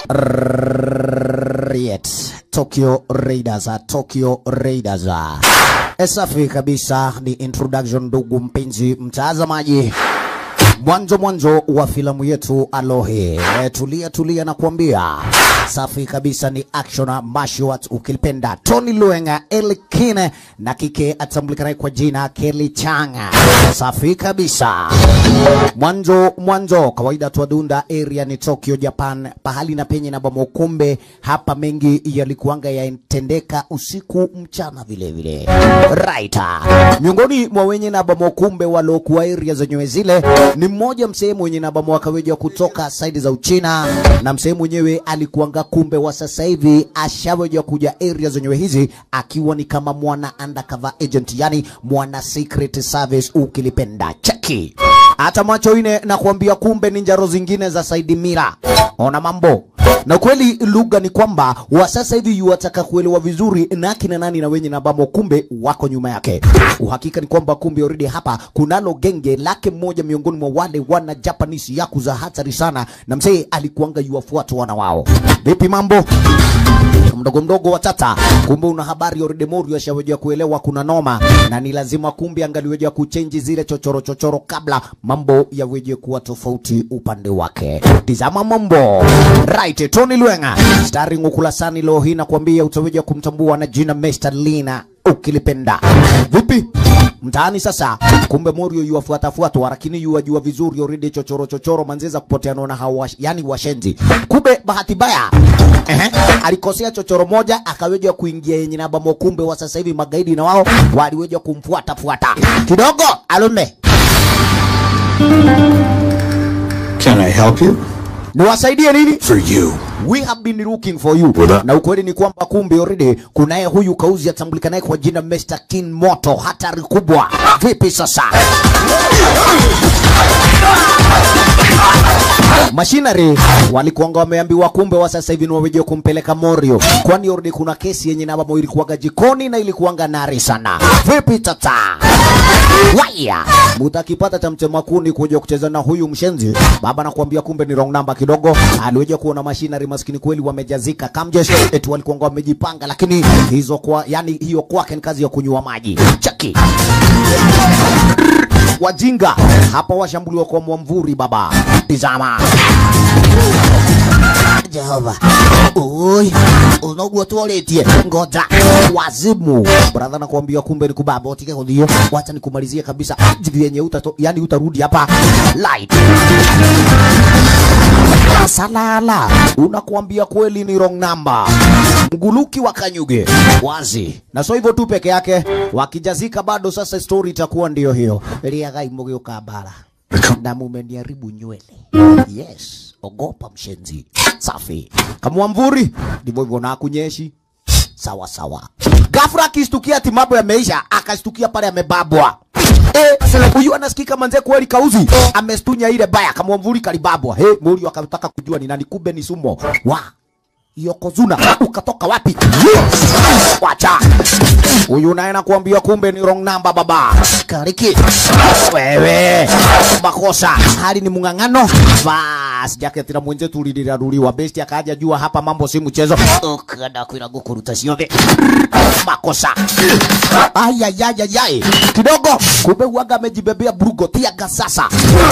Riot. Tokyo Raiders, Tokyo Raiders. Eh, Safi kabisa, ni introduction ndugu mpenzi mtazamaji mwanzo mwanzo wa filamu yetu Alohe. E, tulia tulia na kuambia safi kabisa, ni action mashwat ukilipenda. Tony Luenga, Elkine na kike atambulikanaye kwa jina Kelly Changa. Safi kabisa, mwanzo mwanzo kawaida tuadunda area ni Tokyo Japan, pahali na penye na bamokumbe hapa, mengi yalikuanga yatendeka usiku mchana vile vile. Right. Miongoni mwa wenye na bamokumbe waliokuwa area zenyewe zile ni mmoja msehemu mwenye naba mwaka weja kutoka saidi za Uchina, na msehemu mwenyewe alikuanga kumbe wa sasa hivi ashaweja kuja area zenyewe hizi akiwa ni kama mwana undercover agent, yani mwana secret service ukilipenda. Cheki hata macho ine na kuambia, kumbe ni njaro zingine za Saidi Mira. Ona mambo na kweli, lugha ni kwamba wa sasa hivi yuwataka kuelewa vizuri na kina nani na wenye nabamo, kumbe wako nyuma yake. Uhakika ni kwamba kumbe already hapa kunalo genge lake mmoja miongoni mwa wale wana Japanese yakuza hatari sana, na mzee alikuanga yuwafuata wana wao. Vipi mambo? mdogo mdogo wa tata, kumbe una habari already Morio ashawejea kuelewa kuna noma, na ni lazima kumbe angaliwejea kuchenji zile chochoro chochoro kabla mambo yaweje kuwa tofauti upande wake. Tizama mambo right. Tony Lwenga starring ukulasani leo hii nakwambia utaweja kumtambua na jina Mr. Lina ukilipenda. Vipi mtaani sasa? Kumbe Morio yuwafuatafuatwa, lakini yuwajua vizuri already chochoro chochoro manzeza kupotea naona hawa, yani washenzi. Kumbe bahati baya Ehe, alikosea chochoro moja akaweja kuingia yenye naba mokumbe wa sasa hivi magaidi na wao waliweja kumfuata fuata kidogo. Alume, Can I help you? niwasaidie nini? For you. We have been looking for you. Wada. Na ukweli ni kwamba kumbe already kunaye huyu kauzi atambulikanaye kwa jina Mr. King Moto, hatari kubwa. Vipi sasa? Machinery walikuanga wameambiwa kumbe wa sasa hivi ni waweje kumpeleka Morio, kwani already kuna kesi yenye namba mo ilikuwaga jikoni na ilikuwanga nari sana. Vipi tata? Waya mutakipata cha mtema kuni kuja kucheza na huyu mshenzi baba, nakwambia kumbe ni wrong number kidogo. Aliweja kuona machinery maskini kweli wamejazika kamjeshi, eti walikuwa wamejipanga, lakini hizo kwa yani hiyo kwake ni kazi ya kunywa maji. Cheki wajinga hapa washambuliwa kwa mwamvuri baba. Tizama Jehova, oi, unogua tuoletie ngoja wazimu brother, nakwambia kumbe ni kubaba otike kudio, wacha nikumalizie kabisa jivi yenye utato, yani utarudi hapa light salala, unakuambia kweli ni wrong number. Mguluki wa Kanyuge wazi, na so hivyo tu peke yake, wakijazika bado. Sasa story itakuwa ndiyo hiyo, liagai mugeuka bara na mumeniaribu nywele. Yes, ogopa mshenzi. Safi kama mvuri, ndivyo hivyo na kunyeshi sawa sawa. Ghafla akistukia ati mambo yameisha, akastukia pale amebabwa. Eh, huyu anasikika manze kweli kauzi amestunya ile baya kama mvuri kalibabwa. He, Morio akataka kujua ni nani, kumbe ni Sumo. Wa Yokozuna ukatoka wapi? Wacha huyu naye nakuambia, kumbe ni wrong number baba. Kariki wewe, makosa hali ni mung'ang'ano. Bas jaketi la mwenzetu uliliraruliwa, besti akaja jua hapa mambo si mchezo. Ukada kwira gukuruta siove makosa ayayayayay kidogo, kumbe uaga amejibebea brugo tiaga sasa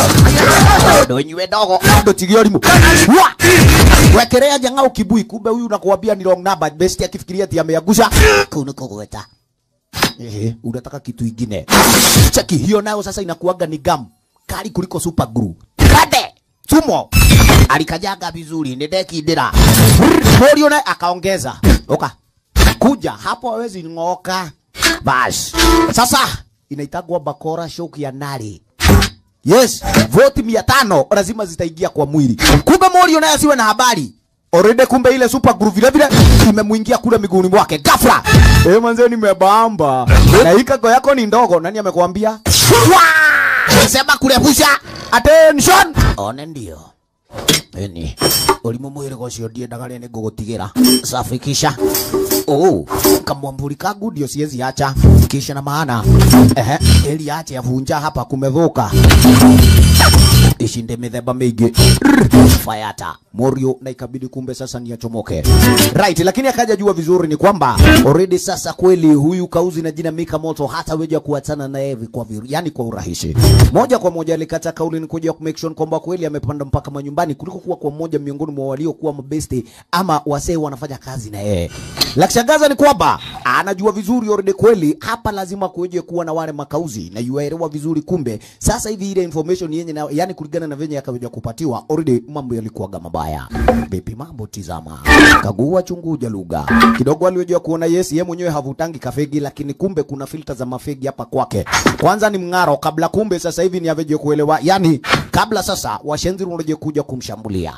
ndonywe dogo ndotigio limu wa wekerea jang'au kibui, kumbe huyu nakuambia ni wrong number. Besti akifikiria ati ameagusha kuna kogweta Ehe, unataka kitu ingine. Cheki hiyo nayo sasa inakuaga ni gam kali kuliko super glue. Kade Sumo alikajaga vizuri ndekidira. Morio naye akaongeza. Oka. Kuja hapo hawezi ng'oka. Bas. Sasa inaitagwa bakora shoki ya nari. Yes, voti mia tano lazima zitaingia kwa mwili. Kumbe Morio naye asiwe na habari. Already kumbe ile super glue vile vile imemuingia kule miguuni mwake. Ghafla. Eh, manze nimebamba. Na hii kago yako ni ndogo. Nani amekwambia? Wah! Sema kurepusha. Attention. One ndio. Eni. Ulimu mwire gocio ndiendaga rene ngũgũtigĩra. Safi kisha. Oh, kamwamburi kangu ndio siwezi acha. Kisha na maana. Ehe, eli ache avunja hapa kumedhuka. Ishinde mithemba mĩingĩ. Fayata. Morio na ikabidi kumbe sasa ni achomoke. Right, lakini akaja jua vizuri ni kwamba already sasa kweli huyu kauzi na jina Mika Moto hata weja kuachana na yeye kwa viru, yani kwa urahisi. Moja kwa moja alikata kauli ni kuja ku make sure kwamba kweli amepanda mpaka manyumbani kuliko kuwa kwa mmoja miongoni mwa waliokuwa mabesti ama wasee wanafanya kazi na yeye. La kushangaza ni kwamba anajua vizuri already kweli hapa lazima kuweje kuwa na wale makauzi na yuaelewa vizuri kumbe sasa hivi ile information yenye na, yani kulingana na venye yakaweja kupatiwa already mambo yalikuwaga mabaya. Vipi mambo tizama. Kagua chunguja lugha. Kidogo aliweja kuona yes yeye mwenyewe havutangi kafegi lakini kumbe kuna filter za mafegi hapa kwake. Kwanza ni mng'aro kabla kumbe sasa hivi ni aveje kuelewa yani kabla sasa washenzi wanaje kuja kumshambulia.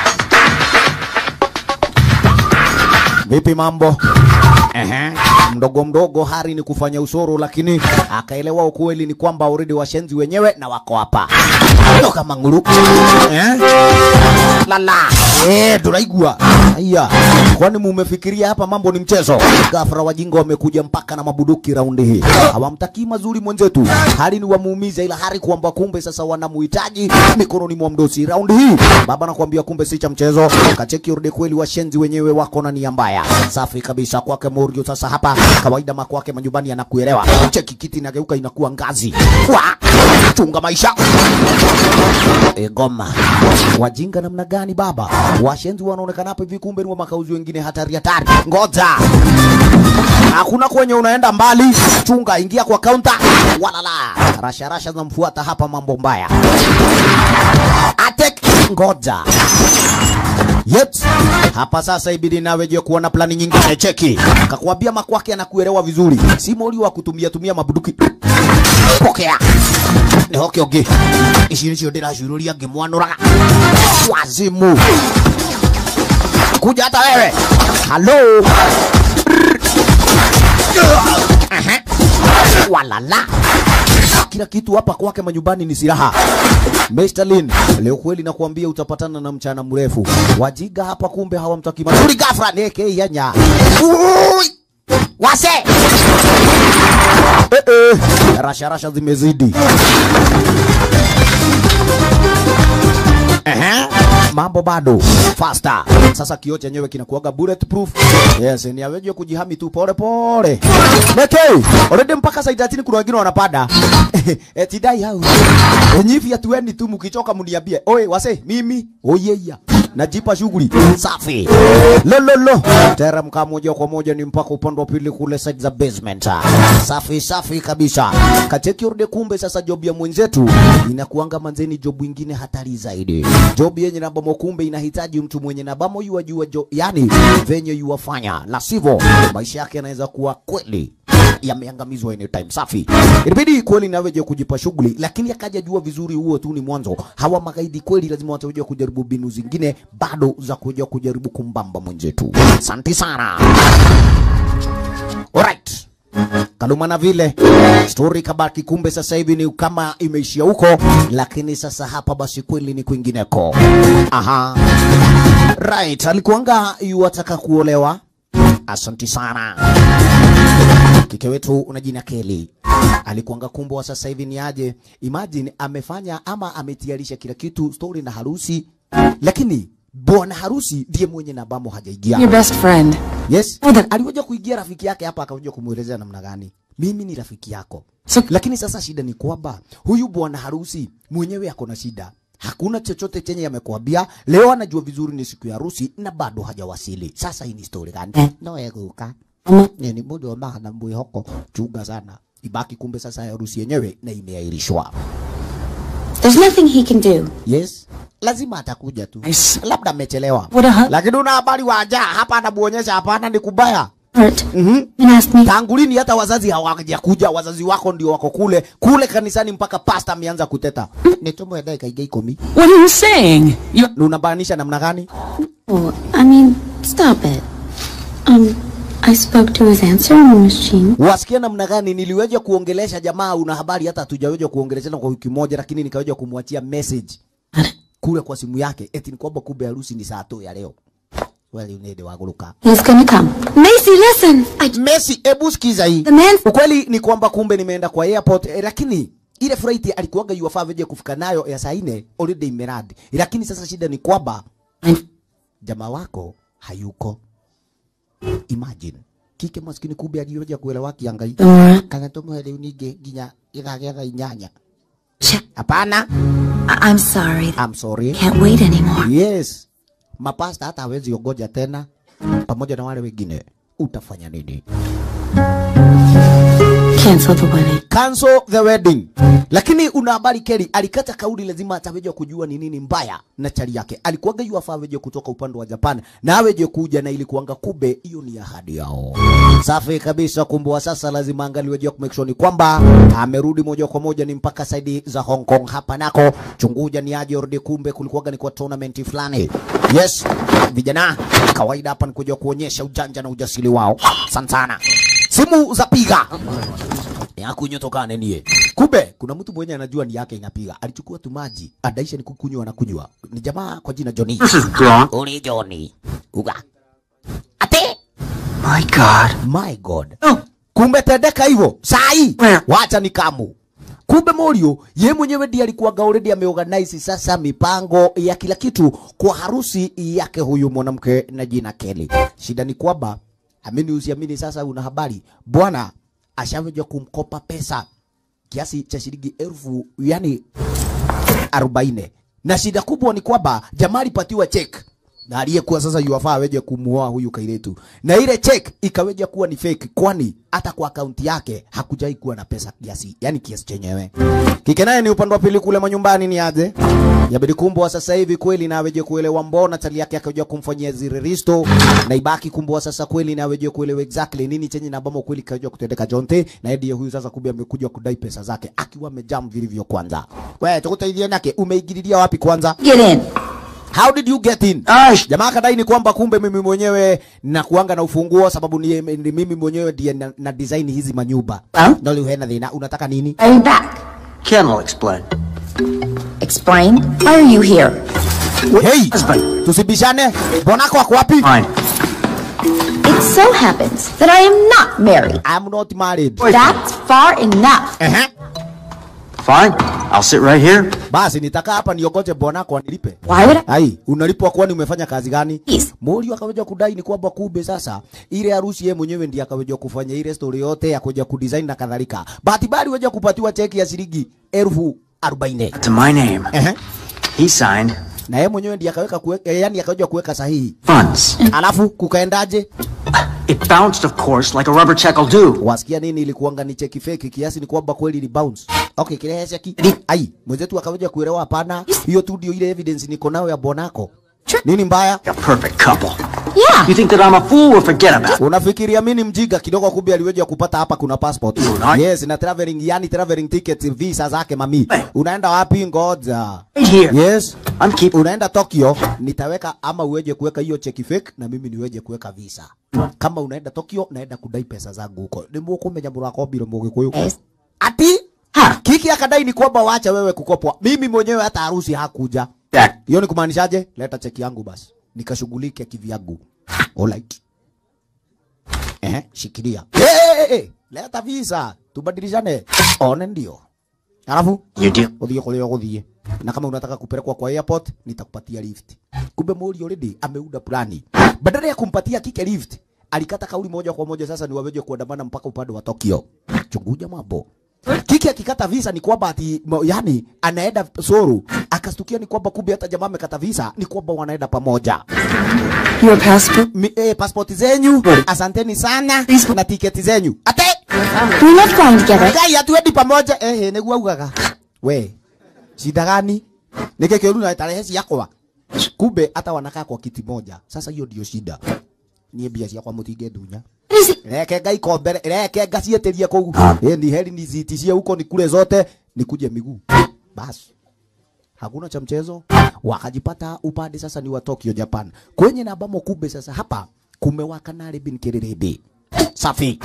Vipi mambo? Ehe. Mdogo mdogo hari ni kufanya usoro, lakini akaelewa ukweli ni kwamba already washenzi wenyewe na wako hapa. Ndio kama nguru. Eh? Lala. Eh, tunaigua. Haya. Kwani mumefikiria hapa mambo ni mchezo? Gafra wajinga wamekuja mpaka na mabuduki raundi hii. Hawamtakii mazuri mwenzetu. Hali ni wamuumiza ila hari kwamba kumbe sasa wanamuhitaji mikononi mwa mdosi. Raundi hii baba nakwambia kumbe si cha mchezo. Kacheki urudi kweli washenzi wenyewe wako na nia mbaya. Safi kabisa kwake Morio sasa hapa kawaida makwake manyumbani anakuelewa. Cheki kiti inageuka inakuwa ngazi. Wa! Chunga maisha. E, goma. Wajinga namna gani baba? Washenzi wanaonekana hapa hivi kumbe ni wa makauzi wengine hatari hatari. Ngoja. Hakuna kwenye unaenda mbali. Chunga ingia kwa kaunta. Walala. Rasha rasha zinamfuata hapa mambo mbaya. Atek ngoja. Yet, hapa sasa ibidi nawe je kuona plani nyingine cheki. Kakwambia makwake anakuelewa vizuri. Si moli wa kutumia tumia mabuduki. Pokea. Ni hoke oge. Ici nicio ndĩraciũrũria ngĩmwanũraga. Wazimu. Kuja hata wewe. Hello. Aha. Walala. Kila kitu hapa kwake manyumbani ni silaha. Mr. Lin, leo kweli nakwambia utapatana na mchana mrefu. Wajiga hapa kumbe hawamtaki mazuri ghafla neke yanya. Ui! Wase! Eh eh. Rasha rasha zimezidi. Ehe. Mambo bado faster. Sasa kioo chenyewe kinakuwaga bulletproof. Yes, ni aweje kujihami tu pole pole. Neke, already mpaka saa 30 kuna wengine wanapanda. Eh, tidai hao. Enyivi atueni tu mkichoka mniambie. Oe wase mimi oyeya. Najipa shughuli safi. Lololo. Teremka moja kwa moja ni mpaka upande wa pili kule side za basement. Safi safi kabisa. Kacheki urde kumbe sasa job ya mwenzetu inakuanga manzeni job ingine hatari zaidi. Job yenye na bamo kumbe inahitaji mtu mwenye na bamo yuwa jua jo, yani venye yuwafanya, la sivyo maisha yake yanaweza kuwa kweli yameangamizwa anytime. Safi, ilibidi kweli naweje kujipa shughuli, lakini akaja jua vizuri, huo tu ni mwanzo. Hawa magaidi kweli lazima watakuja kujaribu mbinu zingine bado za kuja kujaribu kumbamba mwenzetu. Asante sana. Alright. Kaluma na vile story kabaki, kumbe sasa hivi ni kama imeishia huko, lakini sasa hapa basi kweli ni kwingineko. Aha, right, alikuanga yuwataka kuolewa. Asanti sana kike wetu una jina Kelly alikuanga kumbwa, sasa hivi ni aje? Imagine amefanya ama ametiarisha kila kitu, story na harusi, lakini bwana harusi ndiye mwenye na bamo hajaingia. Your best friend. Yes. Oh, that- Alikuja kuingia rafiki yake hapa akakuja kumuelezea namna gani. Mimi ni rafiki yako. So- Lakini sasa shida ni kwamba huyu bwana harusi mwenyewe ako na shida. Hakuna chochote chenye yamekuambia. Leo anajua vizuri ni siku ya harusi na bado hajawasili. Sasa hii ni story gani? Eh. No yeguka. Ama- Ni ni mudo ambao na mbui hoko. Chunga sana. Ibaki kumbe sasa harusi yenyewe na imeahirishwa. There's nothing he can do. Yes. Lazima atakuja tu. Nice. Labda amechelewa. What a hu- Lakini una habari wa aja hapa anamuonyesha hapana ni kubaya. Hurt. Mhm. And asked me. Tangu lini hata wazazi hawajakuja? Wazazi wako ndio wako kule kule kanisani, mpaka pasta ameanza kuteta nitumwe dakika iga ikumi. What are you saying? You Ni Unabaanisha namna gani? Oh, I mean, stop it. Um, I spoke to his answering machine. Wasikia namna gani? Niliweja kuongelesha jamaa, una habari hata hatujaweja kuongeleshana kwa wiki moja, lakini nikaweja kumwachia message kule kwa simu yake, eti ni kwamba kumbe harusi ni saa tu ya leo. Wali unede waguluka He's gonna come. Macy, listen! I Messi, ebu sikiza hii. the man Ukweli ni kwamba kumbe nimeenda kwa airport eh, lakini ile flight alikuwaga yuwafaa veje kufika nayo ya saa nne already imeradi, lakini sasa shida ni kwamba jamaa wako hayuko. Imagine kike maskini kumbe aliyoja kuelewa kiangai Nora, kana tumwe riu ningi nginya igagĩa thaa inyanya. Hapana, I- I'm sorry. I'm sorry. Can't wait anymore. Yes, mapasta hata hawezi ongoja tena, pamoja na wale wengine. Utafanya nini? Cancel the wedding. cancel the wedding. Lakini una habari Kelly alikata kauli, lazima ataweje kujua ni nini mbaya na chali yake. Alikuwaga yu afaa aweje kutoka upande wa Japan na aweje kuja na ilikuanga kumbe hiyo ni ahadi yao. Safi kabisa, kumbe wa sasa lazima angaliweje ku make sure ni kwamba amerudi moja kwa moja ni mpaka saidi za Hong Kong hapa nako chunguja ni aje ordi, kumbe kulikuwaga ni kwa tournament fulani. Yes, vijana kawaida hapa ni kuja kuonyesha ujanja na ujasiri wao. Asante sana. Simu za piga yakunywa tokane nie. Kumbe kuna mtu mwenye anajua ni yake inapiga, alichukua tu maji adaisha ni kukunywa na kunywa. Ni jamaa kwa jina Johnny. This is Gronk. Uli Johnny. Uga. Ate. My God. My God. Kumbe tendeka hivyo. Sai. Where? Wacha ni kamu. Kumbe Morio ye mwenyewe ndiye alikuwa already ameorganize sasa mipango ya kila kitu kwa harusi yake huyu mwanamke na jina Kelly. Shida ni kwamba amini usiamini, sasa una habari bwana ashaweja kumkopa pesa kiasi cha shilingi elfu yani arobaini na shida kubwa ni kwamba jamaa alipatiwa check na aliyekuwa sasa yuwafaa aweje kumuoa huyu kairetu, na ile check ikaweja kuwa ni fake, kwani hata kwa akaunti yake hakujai kuwa na pesa kiasi, yani kiasi chenyewe. Kike naye ni upande wa pili kule manyumbani, ni aje yabidi kumbwa sasa hivi kweli na aweje kuelewa mbona tali yake akaweja kumfanyia zile risto, na ibaki kumbwa sasa kweli na aweje kuelewa exactly nini chenye na bomo kweli kaweja kutendeka Jonte, na ndiye huyu sasa kumbe amekuja kudai pesa zake akiwa amejam vilivyo. Kwanza wewe tukusaidie nake, umeingililia wapi kwanza? Get in. How did you get in? Ash. Jamaa kadai ni kwamba kumbe mimi mwenyewe na kuanga na ufunguo sababu ni, ni mimi mwenyewe ndiye na, na design hizi manyumba. Well? Ndio hena dhina. Unataka nini? Are you back? Ken will explain. Explain. Why are you here? Hey, Husband. tusibishane. Bonako wako wapi? Fine. It so happens that I am not married. I'm not married. That's far enough. Ehe. Fine. I'll sit right here. Basi nitakaa hapa niogoje bonako anilipe. Why would I? Ai, unalipwa kwani umefanya kazi gani? Yes. Mori akaweja kudai ni kwamba kumbe sasa ile harusi yeye mwenyewe ndiye akaweja kufanya ile story yote ya kuja kudesign na kadhalika. Bahati bali weja kupatiwa cheki ya shilingi elfu arobaini. To my name. Ehe. He signed Na yeye mwenyewe ndiye akaweka kuweka, yani akaweja kuweka sahihi. funds. Alafu kukaendaje? It bounced, of course, like a rubber check will do. Wasikia nini? Ilikuanga ni cheki fake kiasi ni kwamba kweli ni bounce. Okay, kile cheki. Ai, mwenzetu akaweja kuelewa hapana. Hiyo tu ndio ile evidence niko nayo ya bonako. Nini mbaya? A perfect couple. Yeah. You think that I'm a fool or forget about it? Unafikiria mimi ni mjinga kidogo, kumbe aliweja kupata hapa kuna passport. Right. Yes, na traveling, yani traveling ticket, visa zake mami. Unaenda wapi? Ngoja. Right here. Yes. I'm keep. Unaenda Tokyo, nitaweka ama uweje kuweka hiyo cheki fake na mimi niweje kuweka visa. Kama unaenda Tokyo, naenda kudai pesa zangu huko. Ndio kumenya murako biro mugikuyu. Yes. Ati Ha. Kiki akadai ni kwamba wacha wewe kukopwa. Mimi mwenyewe hata harusi hakuja. Jack. Hiyo ni kumaanishaje? Leta cheki yangu basi. Nikashughulike kivyangu. Alright. Eh, shikilia. Eh, hey, hey, hey. Leta visa. Tubadilishane. One ndio. Alafu You deal. uthie kuria guthie na kama unataka kupelekwa kwa airport nitakupatia lift. Kumbe Mori already ameunda plani. Badala ya kumpatia kike lift, alikata kauli moja kwa moja sasa ni waweje kuandamana mpaka upande wa Tokyo. Chunguja mambo. Kiki akikata visa ni kwamba ati mo- yani anaenda Soru, akastukia ni kwamba kumbe hata jamaa amekata visa ni kwamba wanaenda pamoja. Your passport? Mi, eh, passport zenyu, asanteni sana na tiketi zenyu. Ate We're not flying together. Ngai hatuendi pamoja eh, eh niguo augaga. We, shida gani? Nike kiuru na tarehe ciakwa. Kumbe hata wanakaa kwa kiti moja. Sasa hiyo ndio shida. Niĩ mbia ciakwa mũtinge ndunya. What is it? Reke ngai kombere, reke ngacieterie kũu. Eh, ni heri niziitishie huko nikule zote, nikuje miguu. Basi. Hakuna cha mchezo. Wakajipata upande sasa ni wa Tokyo Japan. Kwenye na ambamo kumbe sasa hapa kumewaka na bin kiriribi. Safi.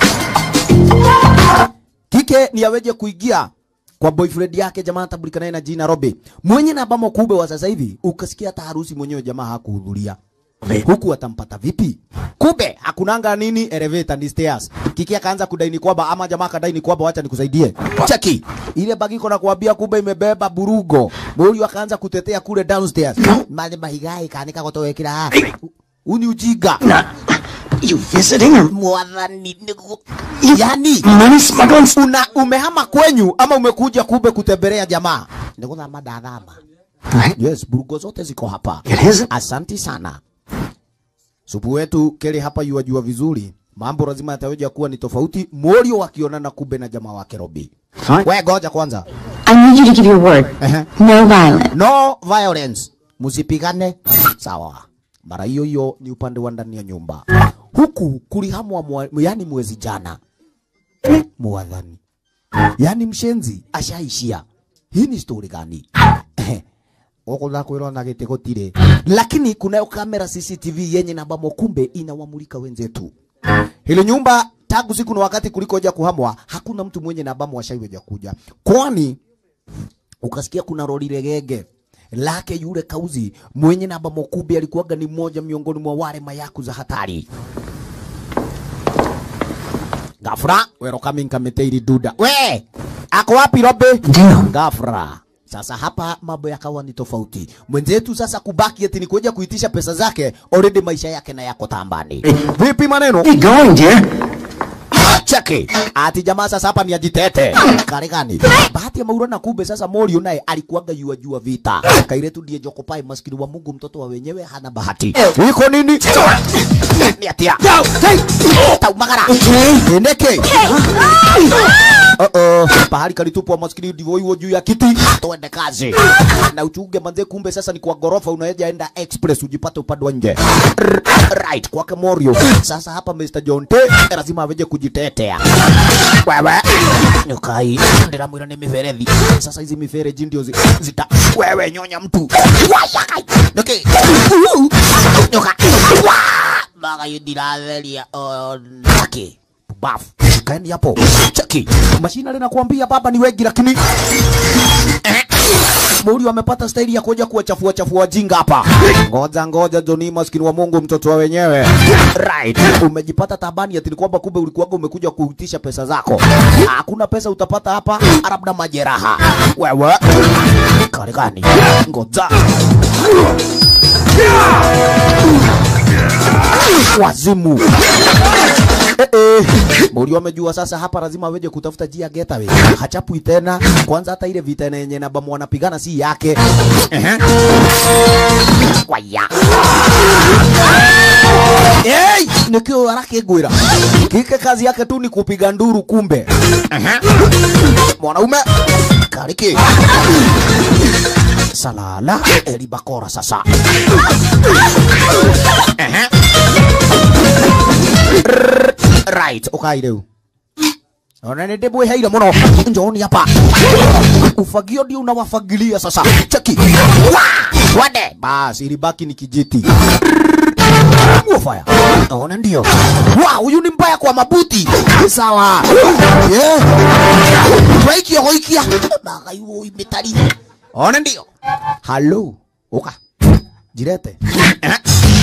Kike ni aweje kuingia kwa boyfriend yake jamaa tabulika naye na jina Robe. Mwenye na ambamo kumbe wa sasa hivi ukasikia hata harusi mwenyewe jamaa hakuhudhuria. huku atampata vipi? Kumbe hakunanga nini elevator ni stairs. Kiki akaanza kudaini kwamba ama jamaa kadaini kwamba wacha nikusaidie. Cheki. Ile bagi iko na kuambia kumbe imebeba burugo. Muri akaanza kutetea kule downstairs. Mali mahigai kanika gotowekira. Uni ujiga. You visiting or Mwathani nigu. Yani money smuggling? una umehama kwenyu ama umekuja kumbe kutembelea jamaa? Nikuthama ndathama. Right. Yes, burugo zote ziko hapa. It is? Asanti sana. Supu wetu kele hapa yuajua vizuri. Mambo lazima yataweja kuwa ni tofauti. Morio wakionana kumbe na jamaa wake Robi. Fine. We goja kwanza. I need you to give your word. Ehe. No violence. No violence. Musipigane. Sawa. Mara hiyo hiyo ni upande wa ndani ya nyumba. Huku kulihamwa mwa, yani mwezi jana. Mwadhani. Yani mshenzi ashaishia. Hii ni story gani? Okola kwirwo na gite gutire. Lakini kunayo kamera CCTV yenye namba mokumbe inawamulika wenzetu. Hili nyumba tangu siku na wakati kulikoja kuhamwa hakuna mtu mwenye namba mwashaiweja kuja. Kwani ukasikia kuna roli regege lake yule kauzi mwenye namba mokumbe alikuwaga ni mmoja miongoni mwa wale mayaku za hatari. Gafra, wero coming kameteiri duda. We, ako wapi Robe? Ndio. Gafra. Sasa hapa mambo yakawa ni tofauti. Mwenzetu sasa kubaki eti ni kuja kuitisha pesa zake, already maisha yake na yako tambani. Vipi maneno? Where you going, dear? Cheki. Ati jamaa sasa hapa ni ajitete. Karigani. Bahati ya Maura na kumbe sasa Morio naye alikuwaga yua jua vita. Kairetu ndiye Jokopai maskini wa Mungu mtoto wa wenyewe hana bahati. Iko nini? Ni atia. Taumagara. Endeke. Uh -oh. Pahali kalitupwa maskini ndivyo hiyo juu ya kiti. Tuende kazi. Na uchunge manze kumbe sasa ni kwa gorofa unaeja enda express ujipate upande wa nje. Right kwake Morio. Sasa hapa Mr. John T lazima aweje kujitetea. Wewe nyukai ndiramwira ni miferethi. Sasa hizi mifereji ndio zi- zita wewe nyonya mtu. Washakai. Nyoke. Nyoka. Wa! Baga yudiratheria onake. Bafu. Kaeni hapo. Cheki. Mashina linakuambia baba ni wengi lakini Muri amepata staili ya kuja kuwachafua chafua wajinga hapa. Ngoja ngoja Joni maskini wa Mungu mtoto wa wenyewe. Right. Umejipata tabani ati ni kwamba kumbe ulikuwa umekuja kuitisha pesa zako. Hakuna pesa utapata hapa, labda majeraha. Wewe. Karigani. Ngoja. Wazimu. Eh, eh. Muri amejua sasa hapa lazima aweje kutafuta jia getaway. Hachapui tena. Kwanza hata ile vita yenye na bamu wanapigana si yake. Ehe. Waya. Hey, nikio haraka gwira. Kike kazi yake tu ni kupiga nduru kumbe. Ehe. Mwanaume kariki. Salala elibakora sasa. Ehe. Right, ukai rĩu ona nĩ ndĩmwĩheire mũno njoni hapa ufagio ndio unawafagilia sasa cheki Wa! wade basi ilibaki ni kijiti Fire. Ona ndio. Wa, huyu ni mbaya kwa mabuti. Sawa. Yeah. Waikia waikia. Baga yuo imetari. Ona ndio. Hello. Oka. Jirete. Eh.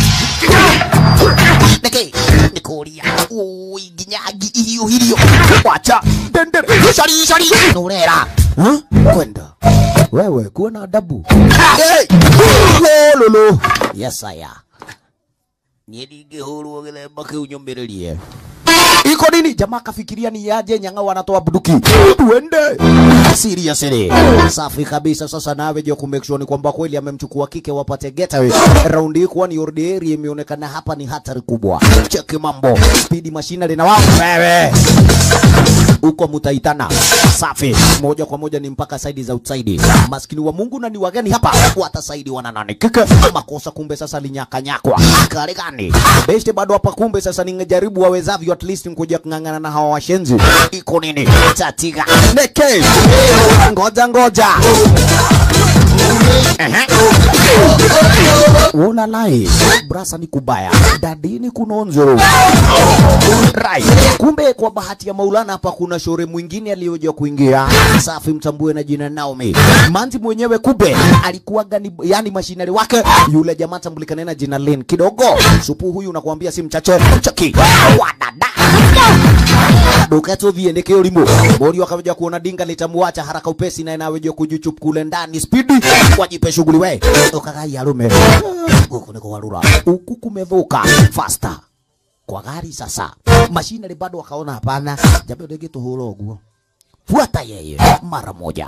Niki. Nikuria. Ui, ginyagi irio hirio. Wacha. Dendere. Shari shari. Nurera. Huh? Kwenda. Wewe kuwa na adabu. Hey. Lolo. Yes, I am. Niĩ ndingĩhũrwo gĩthemba kĩu nyũmĩrĩrie iko nini jamaa kafikiria ni yaje nyanga wanatoa bunduki tuende seriously safi kabisa sasa nawe je kumake sure ni kwamba kweli amemchukua kike wapate getaway round hii kwani ordinary imeonekana hapa ni hatari kubwa cheki mambo speed machinery na wao wewe huko mutaitana safi moja kwa moja ni mpaka saidi za outside maskini wa Mungu na ni wageni hapa watasaidiwa na nani kike makosa kumbe sasa linyakanyakwa kale gani beste bado hapa kumbe sasa ningejaribu wawezavyo at least kuja kung'ang'ana na hawa washenzi iko nini tatiga neke ngoja ngoja Wona lai brasa ni kubaya dadini kunonzo right. Kumbe kwa bahati ya Maulana hapa kuna shore mwingine aliyoja kuingia safi, mtambue na jina Naomi Manzi mwenyewe kumbe alikuwa gani, yani mashinari wake yule jamaa tambulikana na jina Lin kidogo. Supu huyu nakwambia si mchache chaki wadada duketo viendeke ulimo mori wakaja kuona dinga litamwacha haraka upesi na inaweja kujuchup kule ndani spidi wajipe shughuli we ukagai arume huku niko warura huku kumevuka faster kwa gari sasa mashinari bado wakaona hapana jambo ndege tuhuro uguo fuata yeye mara moja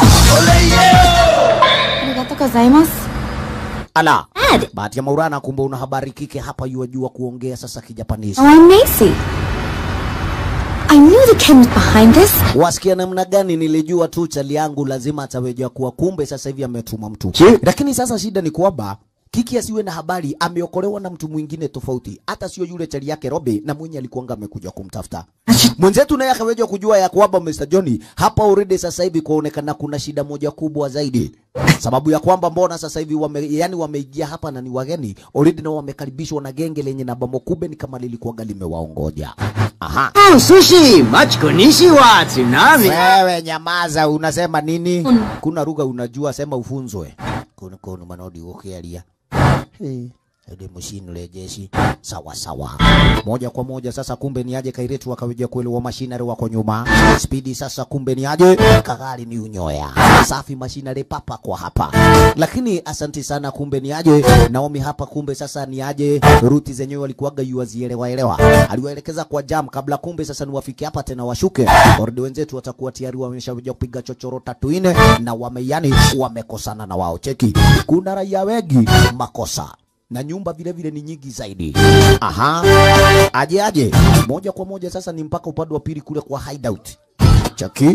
Arigato gozaimasu. ala Ed. bahati ya maurana kumbe una habari kike hapa yuajua kuongea sasa kijapanisi Oh, I'm Macy. I knew the Ken was behind this. wasikia namna gani? Nilijua tu chali yangu lazima ataweja kuwa, kumbe sasa hivi ametuma mtu. Je? Lakini sasa shida ni kwamba Kiki asiwe na habari, ameokolewa na mtu mwingine tofauti, hata sio yule chali yake Robi, na mwenye alikuanga amekuja kumtafuta mwenzetu, naye akaweja kujua ya kwamba Mr. Johnny hapa already sasa hivi kuonekana kuna shida moja kubwa zaidi, sababu ya kwamba mbona sasa hivi wame, yani wameingia hapa na ni wageni already, na wamekaribishwa na genge lenye namba mokube, ni kama lilikuwaga limewaongoja. Aha. Oh, sushi! Machi konnichiwa, tsunami! Wewe nyamaza, unasema nini? Kuna lugha unajua, sema ufunzwe. Kuna kuna manodi ukialia. Hey. Ede mashine le jeshi sawa sawa, moja kwa moja sasa. Kumbe ni aje Kairetu wakaweja kuelewa mashinari wako nyuma spidi. Sasa kumbe ni aje Kagari ni unyoya safi, mashinari papa kwa hapa, lakini asanti sana. Kumbe ni aje Naomi hapa, kumbe sasa ni aje ruti zenyewe walikuwaga yuwazielewa elewa, aliwaelekeza kwa jam kabla, kumbe sasa ni wafike hapa tena washuke. Ordi wenzetu watakuwa tayari wameshakuja kupiga chochoro tatu nne, na wameyani wamekosana na wao. Cheki, kuna raia wengi makosa na nyumba vile vile ni nyingi zaidi. Aha, aje aje, moja kwa moja sasa ni mpaka upande wa pili kule kwa hideout. Chaki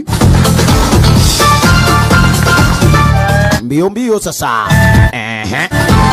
mbio mbio sasa. Ehe.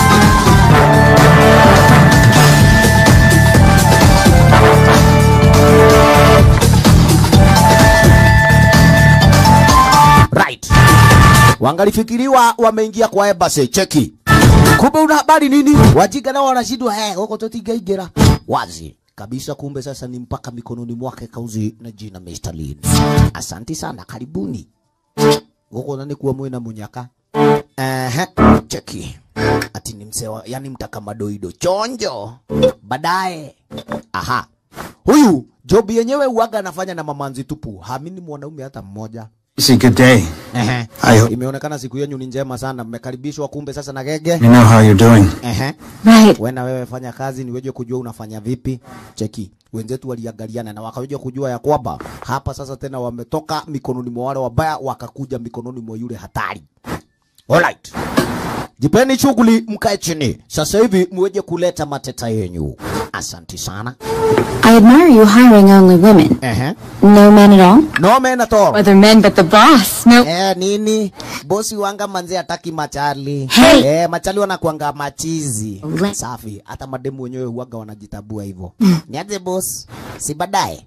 Right. Wangalifikiriwa wameingia kwa embassy. Cheki. Kumbe una habari nini? Wajiga nao wanashindwa eh, huko totigaigera. Wazi kabisa, kumbe sasa ni mpaka mikononi mwake kauzi na jina Mr. Lin. Asanti sana, karibuni. Huko nani kuwa mwena munyaka. Ehe, cheki. Ati ni msewa, yani mtaka madoido chonjo. Baadaye. Aha. Huyu job yenyewe uaga anafanya na mamanzi tupu. Hamini mwanaume hata mmoja. See, good day. Ehe. I hope Imeonekana siku yenu ni njema sana, mmekaribishwa kumbe sasa na gege. you know how you're doing. Ehe. Right. Wewe na wewe fanya kazi niweje kujua unafanya vipi. Cheki. Wenzetu waliangaliana na wakaweja kujua ya kwamba hapa sasa tena wametoka mikononi mwa wale wabaya wakakuja mikononi mwa yule hatari. Alright. Jipeni shughuli mkae chini. Sasa hivi mweje kuleta mateta yenyu. Asanti sana. I admire you hiring only women. Ehe. No men at all? No men at all. Other men but the boss. No. Eh, nini? Bosi wanga manzi hataki machali. Hey! Eh, machali wanakuanga machizi. Le- Safi. Hata mademu wenyewe huaga wanajitabua hivyo. Niaje boss? Si baadaye.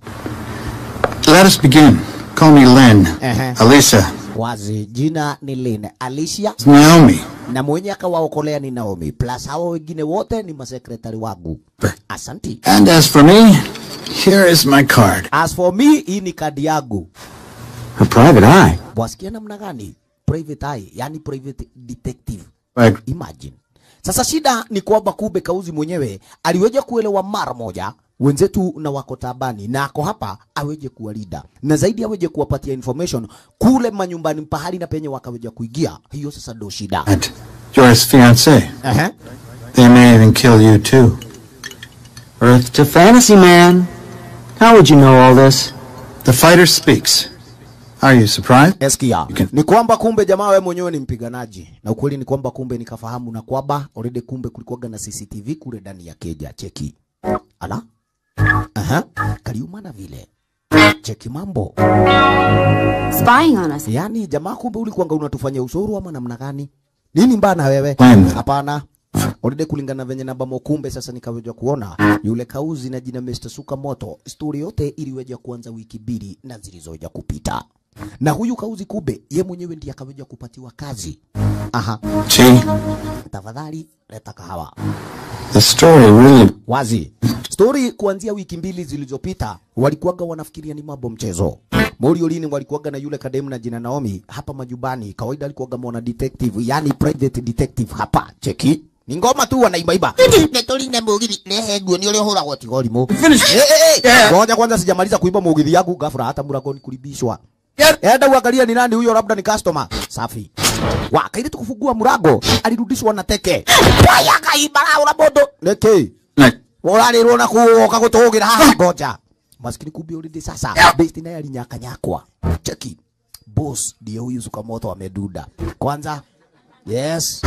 Let us begin. Call me Len. Uh-huh. Alisa. Wazi, jina ni Lynn. Alicia It's Naomi. na mwenye akawaokolea ni Naomi. Plus hao wengine wote ni masekretari wangu. Asanti. And as for me, here is my card. As for me, hii ni kadi yangu. A private eye. Wasikia namna gani? Private eye, yani private detective. Like, Imagine. Sasa shida ni kwamba kumbe Kauzi mwenyewe aliweja kuelewa mara moja wenzetu na wako tabani na ako hapa aweje kuwalinda na zaidi aweje kuwapatia information kule manyumbani pahali na penye wakaweja kuingia. Hiyo sasa ndo shida. that you're his fiance. Ehe. They may even kill you too. Earth to fantasy, man. How would you know all this? The fighter speaks. Are you surprised? Eskia. can- Ni kwamba kumbe jamaa wewe mwenyewe ni mpiganaji. Na ukweli ni kwamba kumbe nikafahamu na kwamba already kumbe kulikuwaga na CCTV kule ndani ya keja. Cheki. Ala. Aha. Kaliumana vile. Cheki mambo. Spying on us. Yaani jamaa kumbe ulikuwanga unatufanyia usuru ama namna gani? Nini mbana wewe? When? Hapana. Already kulingana venye namba mokumbe sasa nikaweja kuona yule kauzi na jina Mr. Sukamoto, story yote iliweja kuanza wiki mbili na zilizoja kupita. Na huyu kauzi kube ye mwenyewe ndiye akaweja kupatiwa kazi. Aha, Gee, tafadhali leta kahawa. the story really. wazi. Story kuanzia wiki mbili zilizopita walikuwaga wanafikiria ni mambo mchezo. Moriolini walikuwaga na yule kademu na jina Naomi hapa majumbani. Kawaida alikuwaga mwana detective, yani private detective hapa. Cheki. Ni ngoma tu wanaimba. Netoline mugithi nehe nguo ni ule huragwo tigorimo. Eh eh eh. Ngoja kwanza sijamaliza kuimba mugithi yangu ghafla hata mlangoni kulibishwa. Enda uangalia ni nani huyo, labda ni customer. Safi. Wakaili tukufungua mlango, alirudishwa na teke. Waya kaibara ula bodo. Neke. Like, Urarirwo na kuoka gutugira haha ngoja. Maskini kumbe already sasa. Besti naye alinyakanyakwa. Cheki. Boss ndiye huyu Sukamoto ameduda. Kwanza. Yes.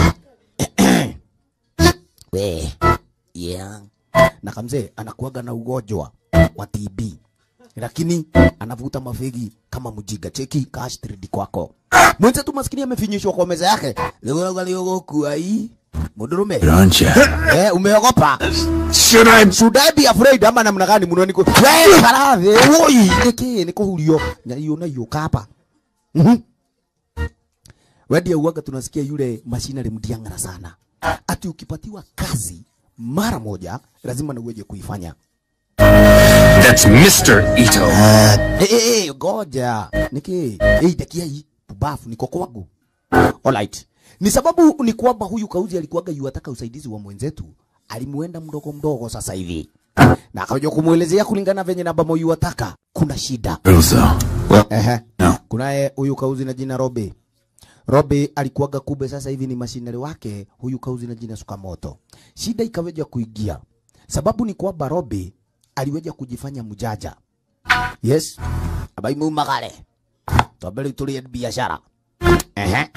We. Yeah. Na kamzee anakuaga na ugonjwa wa TB. Lakini anavuta mafegi kama mjiga. Cheki cash 3D kwako. Mwenzetu maskini amefinyishwa kwa meza yake. Leo leo gokua hii. Mudurume. aren't you? Eh, umeogopa? Should I? Should I be afraid ama namna gani muno niko? Wewe karathe, woi, niki niko hulio. Na hiyo na hiyo kapa. Mhm. Wewe uwaga tunasikia yule machinery mdiangara sana. Ati ukipatiwa kazi mara moja lazima na uweje kuifanya. That's Mr. Ito. Eh, eh, eh, goja. Niki, eh, takia hii pubafu niko kwangu. Alright. Ni sababu ni kwamba huyu kauzi alikuwaga yuataka usaidizi wa mwenzetu, alimuenda mdogo mdogo sasa hivi. Na akaja kumuelezea kulingana venye namba moyo yuataka. Kuna shida. Ilza. Well, Ehe. no. Kunaye huyu kauzi na jina Robe. Robe alikuwaga kube sasa hivi ni mashinari wake huyu kauzi na jina Sukamoto. Shida ikaweja kuingia. Sababu ni kwamba Robe aliweja kujifanya mjaja. Yes. Abai mumagale. Twambere tulie biashara. Ehe.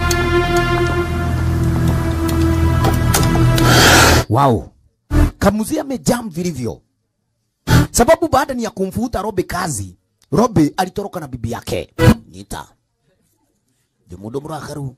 Wow. Kamuzi amejam vilivyo. Sababu baada ni ya kumfuta Robe kazi, Robe alitoroka na bibi yake. Nita. Jumudo murakaru.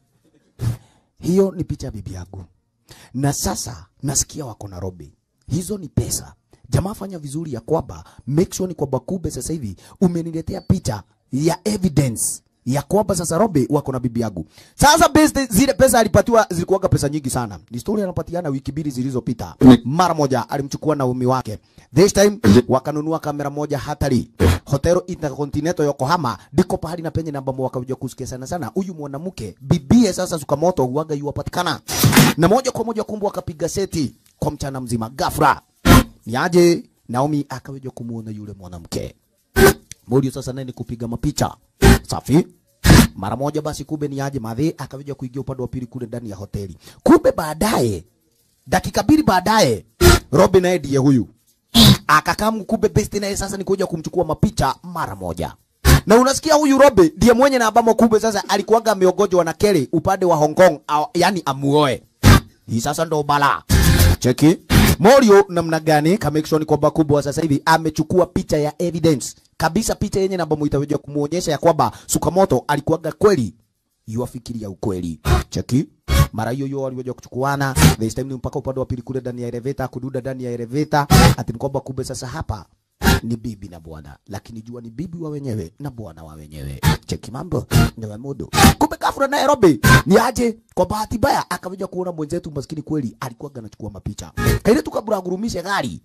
Hiyo ni picha ya bibi yangu. Na sasa nasikia wako na Robe. Hizo ni pesa. Jamaa fanya vizuri ya kwamba make sure ni kwamba Kube sasa hivi umeniletea picha ya evidence ya kwamba sasa Robe wako na bibi yangu. Sasa based zile pesa alipatiwa zilikuwaga pesa nyingi sana. Ni story anapatiana wiki mbili zilizopita. Mara moja alimchukua Naomi wake. This time wakanunua kamera moja hatari. Hotel Intercontinental Yokohama ndiko pahali na penye namba wakaja kusikia sana sana. Huyu mwanamke bibie sasa Sukamoto huaga yuwapatikana. Na moja kwa moja kumbu akapiga seti kwa mchana mzima ghafla. Ni aje Naomi akaweja kumuona yule mwanamke. Modio sasa naye ni kupiga mapicha. Safi. Mara moja basi kumbe ni aje madhe akaweja kuingia upande wa pili kule ndani ya hoteli. Kumbe baadaye dakika mbili baadaye Robin naye ndiye huyu akakamu kumbe best naye sasa ni kuja kumchukua mapicha mara moja. Na unasikia huyu Robe ndiye mwenye na ambamo kumbe sasa alikuwaga ameogojwa na Kelly upande wa Hong Kong, au, yani amuoe. Hii sasa ndo bala. Cheki. Morio namna gani ka make sure ni kwamba kubwa sasa hivi amechukua picha ya evidence kabisa, picha yenye namba muitaweza kumuonyesha ya kwamba Sukamoto alikuwaga kweli yuafikiria ukweli. Cheki. Mara hiyo hiyo waliweza kuchukuana. This time ni mpaka upande wa pili kule ndani ya elevator, kududa ndani ya elevator. Ati ni kwamba kumbe sasa hapa ni bibi na bwana, lakini jua ni bibi wa wenyewe na bwana wa wenyewe. Cheki mambo ni wa mudu. Kumbe kafura Nairobi ni aje, kwa bahati mbaya akaja kuona mwenzetu maskini kweli alikuwa anachukua mapicha. Kaile tukabura gurumishe gari.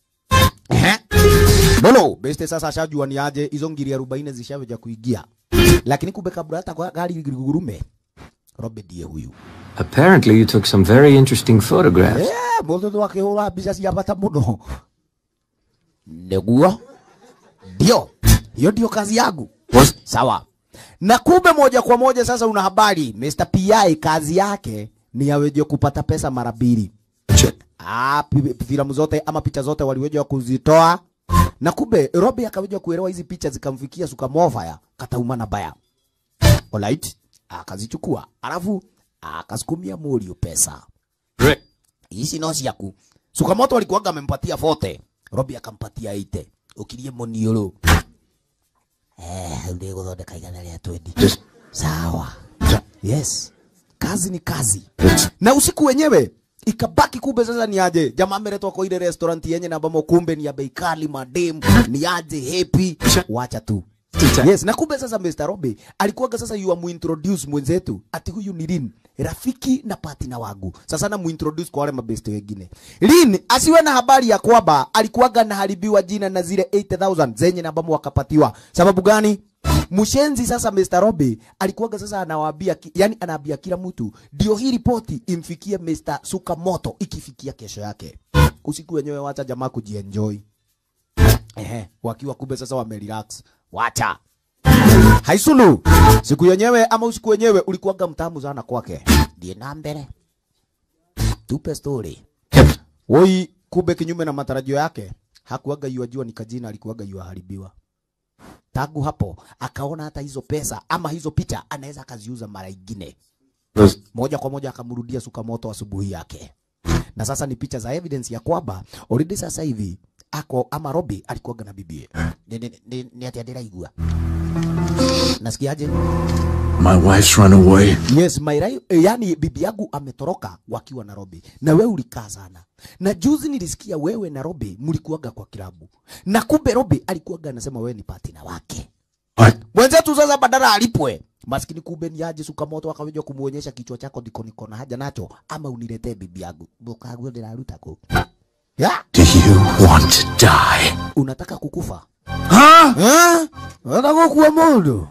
Ehe. Bolo, beste sasa ashajua ni aje hizo ngiri 40 zishaweja kuingia. Lakini kumbe kabla hata kwa gari gurume Robe ndiye huyu. Apparently, you took some very interesting photographs. Eh, mũndũ akĩhũra mbica cia bata mũno nĩguo ndio hiyo ndio kazi yangu sawa na kumbe moja kwa moja sasa una habari Mr. PI kazi yake ni aweje kupata pesa mara mbili ah, pi- filamu zote ama picha zote waliweja kuzitoa na kumbe Robi akaweja kuelewa hizi picha zikamfikia Sukamova ya katauma na baya alright akazichukua alafu akasukumia Morio pesa hizi no ciaku Sukamoto alikuwaga amempatia fote Robi akampatia ite ukirie monioro eh ndio guthondeka igana rĩa 20 sawa yes kazi ni kazi na usiku wenyewe ikabaki kumbe sasa ni aje jamaa ameletwa kwa ile restaurant yenye na ambamo kumbe ni ya bei kali madem ni aje happy wacha tu yes na kumbe sasa Mr. Robi alikuwaga sasa yu amuintroduce mwenzetu ati huyu ni Lin rafiki na partner wangu sasa na muintroduce kwa wale mabeste wengine Lin asiwe na habari ya kwamba alikuwaga naharibiwa jina na zile 8000 zenye na ambamo wakapatiwa sababu gani Mshenzi sasa Mr. Robi alikuwaga sasa anawaambia ki- yani anaambia kila mtu ndio hii ripoti imfikie Mr. Sukamoto ikifikia kesho yake. Usiku wenyewe wacha jamaa kujienjoy. Ehe, wakiwa kumbe sasa wamerelax. Wacha. Haisulu. Siku yenyewe ama usiku wenyewe ulikuwaga mtamu sana kwake. Ndiye na mbele. Tupe story. Woi kumbe kinyume na matarajio yake hakuwaga yuajua ni kajina alikuwaga yuaharibiwa tangu hapo akaona hata hizo pesa ama hizo picha anaweza akaziuza mara ingine moja kwa moja akamrudia Sukamoto asubuhi yake, na sasa ni picha za evidence ya kwamba already sasa hivi ako ama Robi alikuwaga na bibie. Ni, ni, ni, ni ati ndiraigua nasikiaje? My wife's run away. Yes, Mairai, eh, yani bibi yangu ametoroka wakiwa Nairobi na wewe ulikaa sana. Na juzi nilisikia wewe na Robi mlikuwaga kwa kilabu. Na kumbe Robi alikuwaga anasema wewe ni partner wake. What? Mwenzetu sasa badala alipwe. Maskini kumbe ni aje Sukamoto akaweja kumuonyesha kichwa chako ndiko niko na haja nacho ama uniletee bibi yangu. Bokagu ndiraruta ku. Ya, Do you want to die? unataka kukufa? Huh? Eh? Unataka kuwa mundu?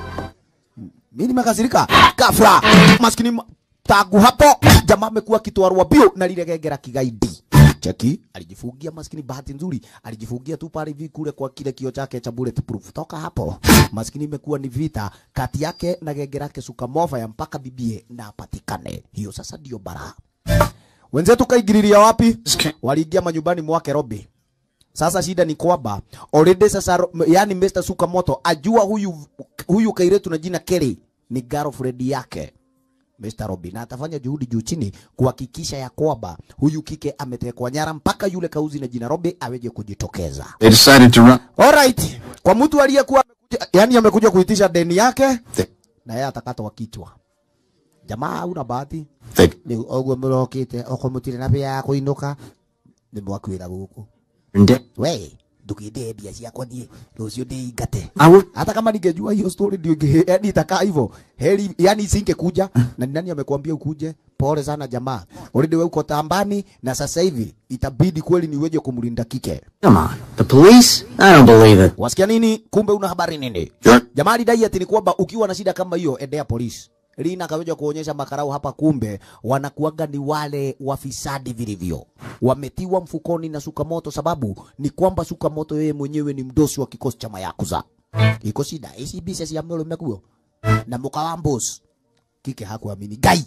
Mimi nimekasirika. Ghafla maskini ma- tangu hapo jamaa amekuwa kitwarwa bio na lile gegera kigaidi. Cheki alijifungia maskini, bahati nzuri alijifungia tu pale hivi kule kwa kile kio chake cha bulletproof. Toka hapo maskini, imekuwa ni vita kati yake na gegera yake Sukamova ya mpaka bibie na apatikane. Hiyo sasa ndio bara. Wenzetu kaingililia wapi? Waliingia manyumbani mwake Robi. Sasa shida ni kwamba already sasa, ro- m- yani Mr. Sukamoto ajua huyu huyu kairetu na jina Kelly ni girlfriend yake Mr. Robi, na atafanya juhudi juu chini kuhakikisha ya kwamba huyu kike ametekwa nyara mpaka yule kauzi na jina Robi aweje kujitokeza. They decided to run. Alright, kwa mtu aliyekuwa amekuja, yani amekuja kuitisha deni yake They, na yeye atakatwa kichwa. Jamaa hauna bahati they, ni oguo murokite okomutire na bia ya kuinuka ni mwakwira guku Nde- we ndukinde mbia ciakwa niĩ rũciũ ndĩingate I would hata kama ningejua hiyo story ndio inge yani itakaa hivyo heri yani singekuja na ni nani amekwambia ukuje pole sana jamaa already wewe uko tambani na sasa hivi itabidi kweli niweje kumlinda kike Come on. The police? I don't believe it. wasikia nini kumbe una habari nini Sure. jamaa alidai ati ni kwamba ukiwa na shida kama hiyo endea polisi Lina akaweja kuonyesha makarau hapa, kumbe wanakuaga ni wale wafisadi vilivyo, wametiwa mfukoni na Sukamoto. Sababu ni kwamba Sukamoto yeye mwenyewe ni mdosi wa kikosi cha Mayakuza. Iko shida ici bica cia mũrũme kuo na mũka wa mbũs kike hakuamini Ngai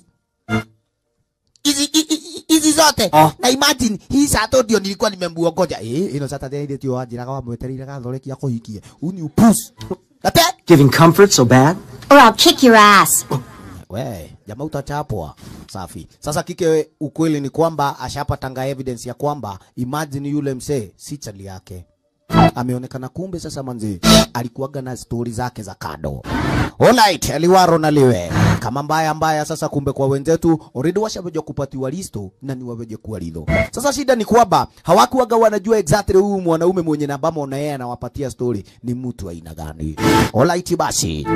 hizi hi- hi- hizi zote Oh. na imagine hii sato ndio nilikuwa nimemuongoja eh, ino Saturday ile tio wanjiraga wamwetereire gathorekia kuhikie uni upus ate Giving comfort so bad? Or I'll kick your ass. we jamaa utachapwa safi sasa kike ukweli ni kwamba ashapatanga evidence ya kwamba imagine yule msee si chali yake ameonekana kumbe sasa manzi alikuwaga na stori zake za kado Alright, liwaro na liwe kama mbaya mbaya. Sasa kumbe kwa wenzetu already washaweja kupatiwa listo na ni waweje kuwa lidho. Sasa shida ni kwamba hawakuwaga wanajua exactly huyu mwanaume mwenye nambamo na yeye anawapatia story ni mtu aina gani. Alright basi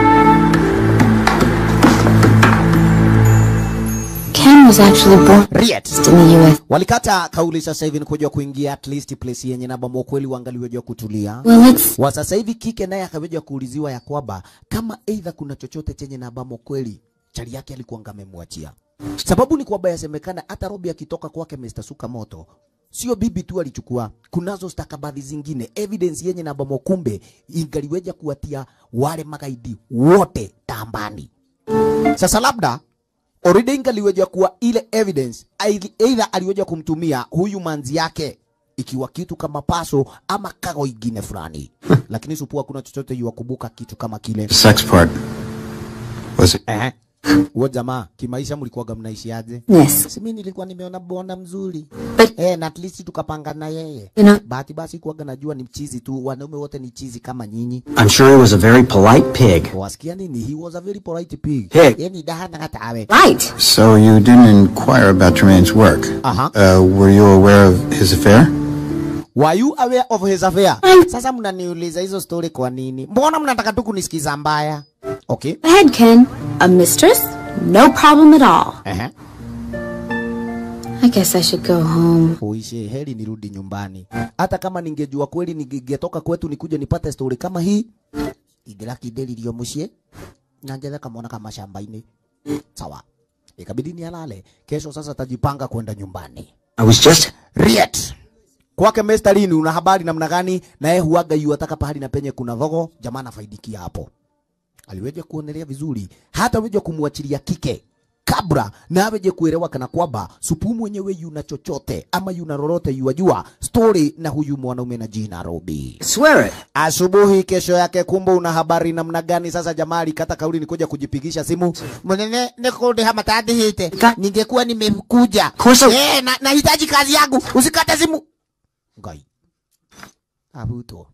Ken was actually born Riet. in the U.S. walikata kauli sasa hivi ni kuja kuingia at least place yenye namba kweli waangaliweja kutulia Well, it's wa sasa hivi kike naye akaweja kuuliziwa ya kwamba kama aidha kuna chochote chenye nabamo kweli chali yake alikuwa amemwachia. Sababu ni kwamba yasemekana hata Robi akitoka kwake Mr. Sukamoto sio bibi tu alichukua, kunazo stakabadhi zingine evidence yenye nabamo, kumbe ingaliweja kuwatia wale magaidi wote tambani. Sasa labda already ingaliweja kuwa ile evidence aidhi- either aliweja kumtumia huyu manzi yake ikiwa kitu kama paso ama kago ingine fulani lakini supua kuna chochote yuwakumbuka kitu kama kile The sex part. Was it eh. Huo jamaa kimaisha mlikuwaga mnaishiaje? Yes. Si mimi nilikuwa nimeona bwana mzuri. But- eh, na at least tukapanga na yeye. You know- Bahati basi kuwaga najua ni mchizi tu, wanaume wote ni chizi kama nyinyi. I'm sure he was a very polite pig. Wasikia nini? He was a very polite pig. Pig. Yeye ni dahana hata awe. Right. So you didn't inquire about Tremaine's work? Aha. Uh, were you aware of his affair? Were you aware of his affair? Sasa mnaniuliza hizo story kwa nini? Mbona mnataka tu kunisikiza mbaya? Okay. Go ahead, Ken. A mistress? No problem at all. Ehe. I guess I should go home. Uishe, heri nirudi nyumbani. Hata kama ningejua kweli ningetoka kwetu nikuje nipate story kama hii, ingera kidelirio mucie na njethe kamwana kama shamba-inĩ. Sawa. Ikabidi nialale. Kesho sasa tajipanga kwenda nyumbani. I was just Riet. Kwake Mr. Lini una habari namna gani? Na yeye huaga yu ataka pahali na penye kuna vogo, jamaa anafaidikia hapo. Aliweja kuonelea vizuri, hata weja kumwachilia kike kabla na aweje kuelewa kana kwamba supu mwenyewe yuna chochote ama yuna lolote yuajua story na huyu mwanaume na jina Robi. swear it. Asubuhi kesho yake, kumbe una habari namna gani? Sasa jamaa alikata kauli ni kuja kujipigisha simu. Mwenene nikundi hama tadi hite. Ningekuwa nimekuja. Kosa- Eh, na nahitaji kazi yangu. Usikate simu. Ngai. Abuto.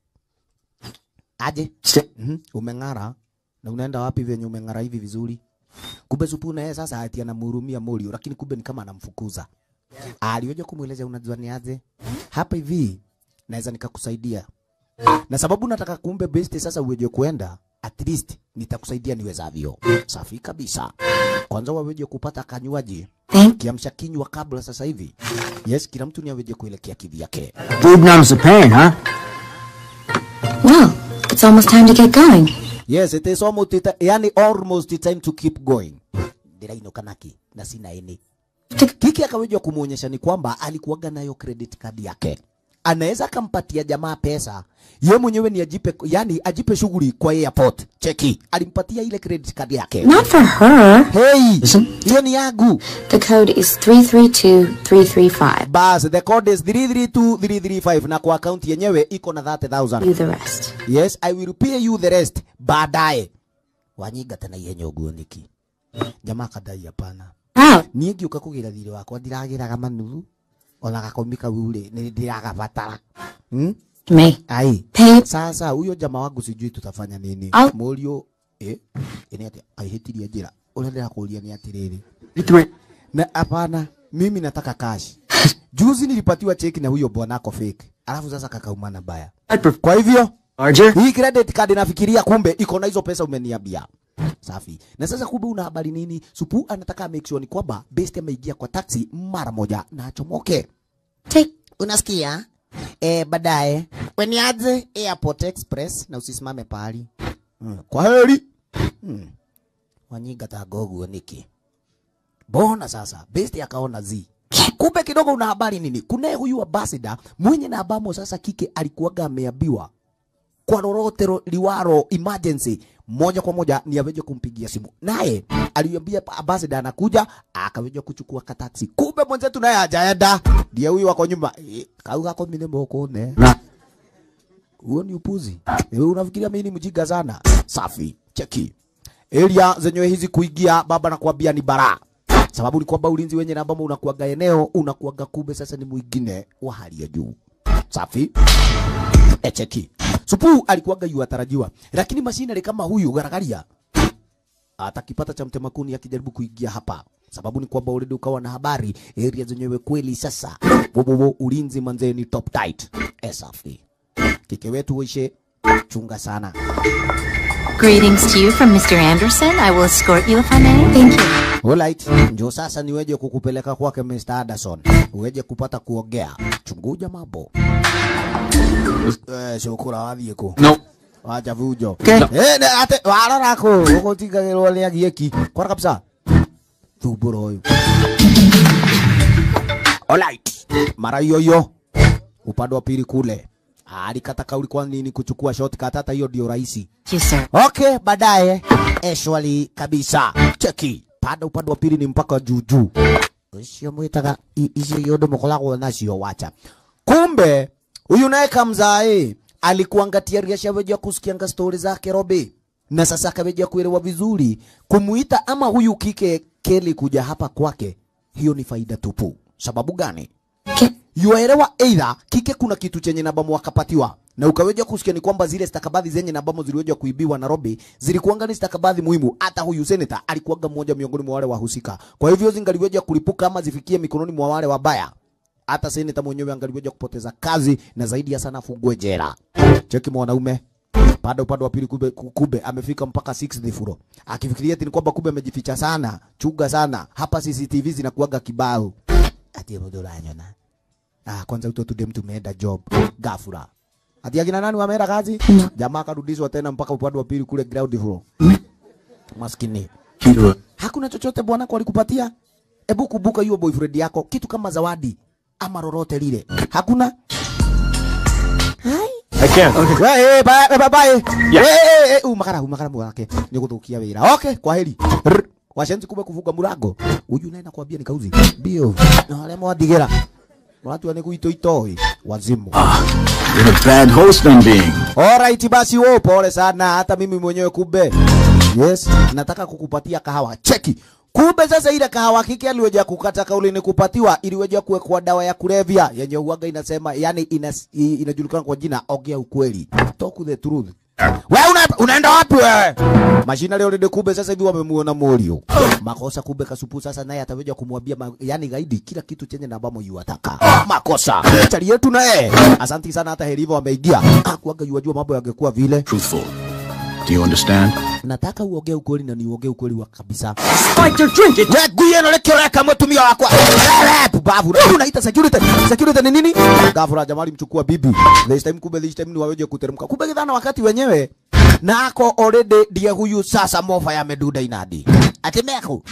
Aje. St- Mhm. Umeng'ara na unaenda wapi venye umeng'ara hivi vizuri? Kumbe supu na yeye sasa ati anamhurumia Morio, lakini kumbe ni kama anamfukuza. Aliweja kumweleza unajua ni aje? Hapa hivi naweza nikakusaidia na sababu nataka kumbe best sasa uweje kuenda at least nitakusaidia niwezavyo. Safi kabisa. Kwanza waweje kupata kanywaji Thank kiamsha kinywa kabla sasa hivi. Yes, kila mtu ni aweje kuelekea kivyake. Boob numbs the pain, huh? Well, it's almost time to get going. Yes, it is almost it, yani almost time to keep going. Ndirainoka naki na sina eni. Kiki akaweja kumuonyesha ni kwamba alikuwaga nayo credit card yake. Anaweza akampatia jamaa pesa. Ye mwenyewe ni ajipe, yani ajipe shughuli kwa airport. Cheki, alimpatia ile credit card yake. Not for her. Hey, Listen. hiyo ni yangu. The code is 332335. Bas, the code is 332335 na kwa account yenyewe iko na 30,000. Do the rest. Yes, I will pay you the rest baadaye. Wanyiga tena yenye uguo niki. Jamaa kadai hapana. Wow. Niĩ ngĩũka kũgĩra thirĩ wakwa ndiragĩraga manuthu ona gakomi kau rĩ nĩ ndiragabatara hmm? Me. ai Pay. sasa huyo jamaa wangu sijui tutafanya nini Au- mũriũ eh ĩnĩ atĩ aihĩtirie njĩra ũrĩa ndĩrakũria nĩ atĩrĩrĩ Three. na hapana mimi nataka cash juzi nilipatiwa cheki na huyo bwana ako fake alafu sasa kakaumana baya I'd prefer kwa hivyo larger. hii credit card nafikiria kumbe iko na hizo pesa umeniambia. Safi. Na sasa kumbe una habari nini? Supu anataka make sure ni kwamba Best ameingia kwa taxi mara moja na achomoke. Take. Unasikia? Eh, baadaye weniaje Airport Express na usisimame pahali. Hmm. Kwa heri. Hmm. Wanyiga tagogu niki. Bona sasa Best akaona zi. Kumbe kidogo una habari nini? Kunaye huyu ambassador mwenye na ambamo sasa kike alikuwaga ameambiwa kwa lolote ro- liwaro emergency moja kwa moja ni aweje kumpigia simu naye aliambia ambassador anakuja akaweja kuchukua kataksi kumbe mwenzetu naye hajaenda ndiye huyu wako nyuma Eh, kau gako mine moko ne Na. huo ni upuzi wewe unafikiria mimi ni mjinga sana safi cheki area zenyewe hizi kuingia baba nakwambia ni bara sababu ni kwamba ulinzi wenye na ambao unakuaga eneo unakuaga kumbe sasa ni mwingine wa hali ya juu safi echeki supu alikuwaga yu atarajiwa lakini mashinari kama huyu garagaria atakipata cha mtemakuni akijaribu kuingia hapa sababu ni kwamba already ukawa na habari area zenyewe kweli sasa bobobo ulinzi manzee ni top tight esafi kike wetu uishe chunga sana Greetings to you from Mr. Anderson. I will escort you if I may. Thank you. Alright, njo sasa niweje kukupeleka kwake Mr. Anderson, uweje kupata kuongea. Chunguja mambo. Eh, shukura wathiĩ kũ? No. Wacha fujo. Okay. Eh, ne ate warora kũ? Ũgũtigagĩrwo nĩ agieki. Kwara kabisa. Thumbũra ũyũ. Alright. Mara hiyo hiyo upande wa pili kule alikata kauli kwa nini kuchukua shortcut, hata hiyo ndio rahisi. Thank you, sir. Okay, baadaye eshwali kabisa. Cheki pada upande wa pili ni mpaka juu juu. Ucio mwitaga i- icio yondo mukoragwo nacio wacha. Kumbe huyu naye kamzae alikuangatia riasha weja kusikianga stori zake Robi na sasa akaweja kuelewa vizuri kumuita ama huyu kike Kelly kuja hapa kwake, hiyo ni faida tupu. Sababu gani? yuaelewa either kike kuna kitu chenye nabamo wakapatiwa na ukaweja kusikia ni kwamba zile stakabadhi zenye nabamo ziliweja kuibiwa Nairobi zilikuanga ni stakabadhi muhimu. Hata huyu senator alikuwaga mmoja miongoni mwa wale wahusika, kwa hivyo zingaliweja kulipuka ama zifikie mikononi mwa wale wabaya, hata senator mwenyewe angaliweja kupoteza kazi na zaidi ya sana afungwe jela. Cheki mwanaume pande upande wa pili kube, kube amefika mpaka 6th floor akifikiria ati ni kwamba kube amejificha sana, chuga sana hapa. CCTV zinakuwaga kibao ati muduranyona Ah, kwanza uto tudem tumeenda job gafura. Ati akina nani wameenda kazi? Jamaa akarudishwa tena mpaka upande wa pili kule ground floor. Maskini. Hakuna chochote bwana kwa alikupatia? Ebu kumbuka hiyo boyfriend yako kitu kama zawadi ama lolote lile. Hakuna? I can't. Okay. Eh, bye bye bye. Eh, eh, eh, umakara umakara mwake. Nikutukia wira. Okay, kwa heri. Rr. Washenzi kumbe kuvuga murago. Uyu naye nakwambia ni kauzi. Bio. Na wale mwadigera. Watu wanekuito itoi. Wazimu. You're a bad host I'm being. Alright basi wewe pole sana hata mimi mwenyewe kumbe. Yes, nataka kukupatia kahawa. Cheki. Kumbe sasa ile kahawa kike aliweja kukata kauli ni kupatiwa iliweja kuwekwa dawa ya kulevya yenye uwaga inasema yani inas, i- inajulikana kwa jina ongea ukweli. Talk the truth. Wewe una, unaenda wapi wewe? Mashina leo ndio kumbe sasa hivi wamemuona Morio. Makosa kumbe kasupu sasa naye ataweja kumwambia ma, yani gaidi kila kitu chenye na ambamo yuataka. Makosa. Chali yetu naye. Asanti sana hata herivo ameingia. Hakuaga yuajua mambo yangekuwa vile. Truthful. Do you understand? Nataka uongee ukweli na niongee ukweli wa kabisa. Fight or drink it. Weguye no lekio reka mutumia wakwa. Wewe pubavu. Wewe unaita security. Security ni nini? Gafura jamali mchukua bibi. This time kumbe this time ni waweje kuteremka. Kumbe kidhana wakati wenyewe na ako already ndiye huyu sasa mofa ya meduda inadi. Atemeko.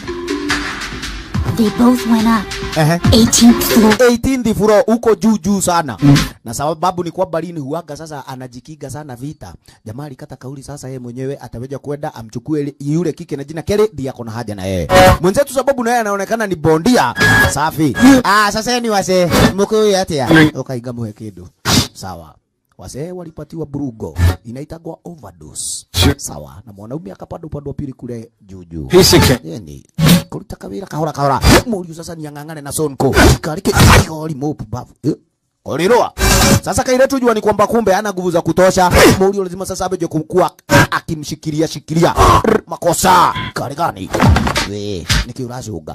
They both went up. Ehe. 18th floor. 18th floor huko juu juu sana mm. na sababu ni kwamba lini huaga sasa anajikiga sana vita. Jamaa alikata kauli sasa, yeye mwenyewe ataweja kwenda amchukue li- yule kike na jina Kelly, ndiye ako na haja na yeye mwenzetu, sababu naye anaonekana ni bondia safi. Ah, sasa yeye ni wase mko atia ukaiga muhe kidu sawa. Wasee walipatiwa burugo inaitagwa overdose. Sawa, na mwanaume akapanda upande wa pili kule juu juu. Piece of cake. Yani, kuruta kawira kahora kahora. Muriu sasa ni ang'ang'ane na sonko. Karike kori mopu bavu. Eh, Kolirua. Sasa kailetu jua ni kwamba kumbe hana nguvu za kutosha. Muriu lazima sasa abeje kumkuwa akimshikilia shikilia. Rr, Makosa. Kari gani? We, nikiurazuga.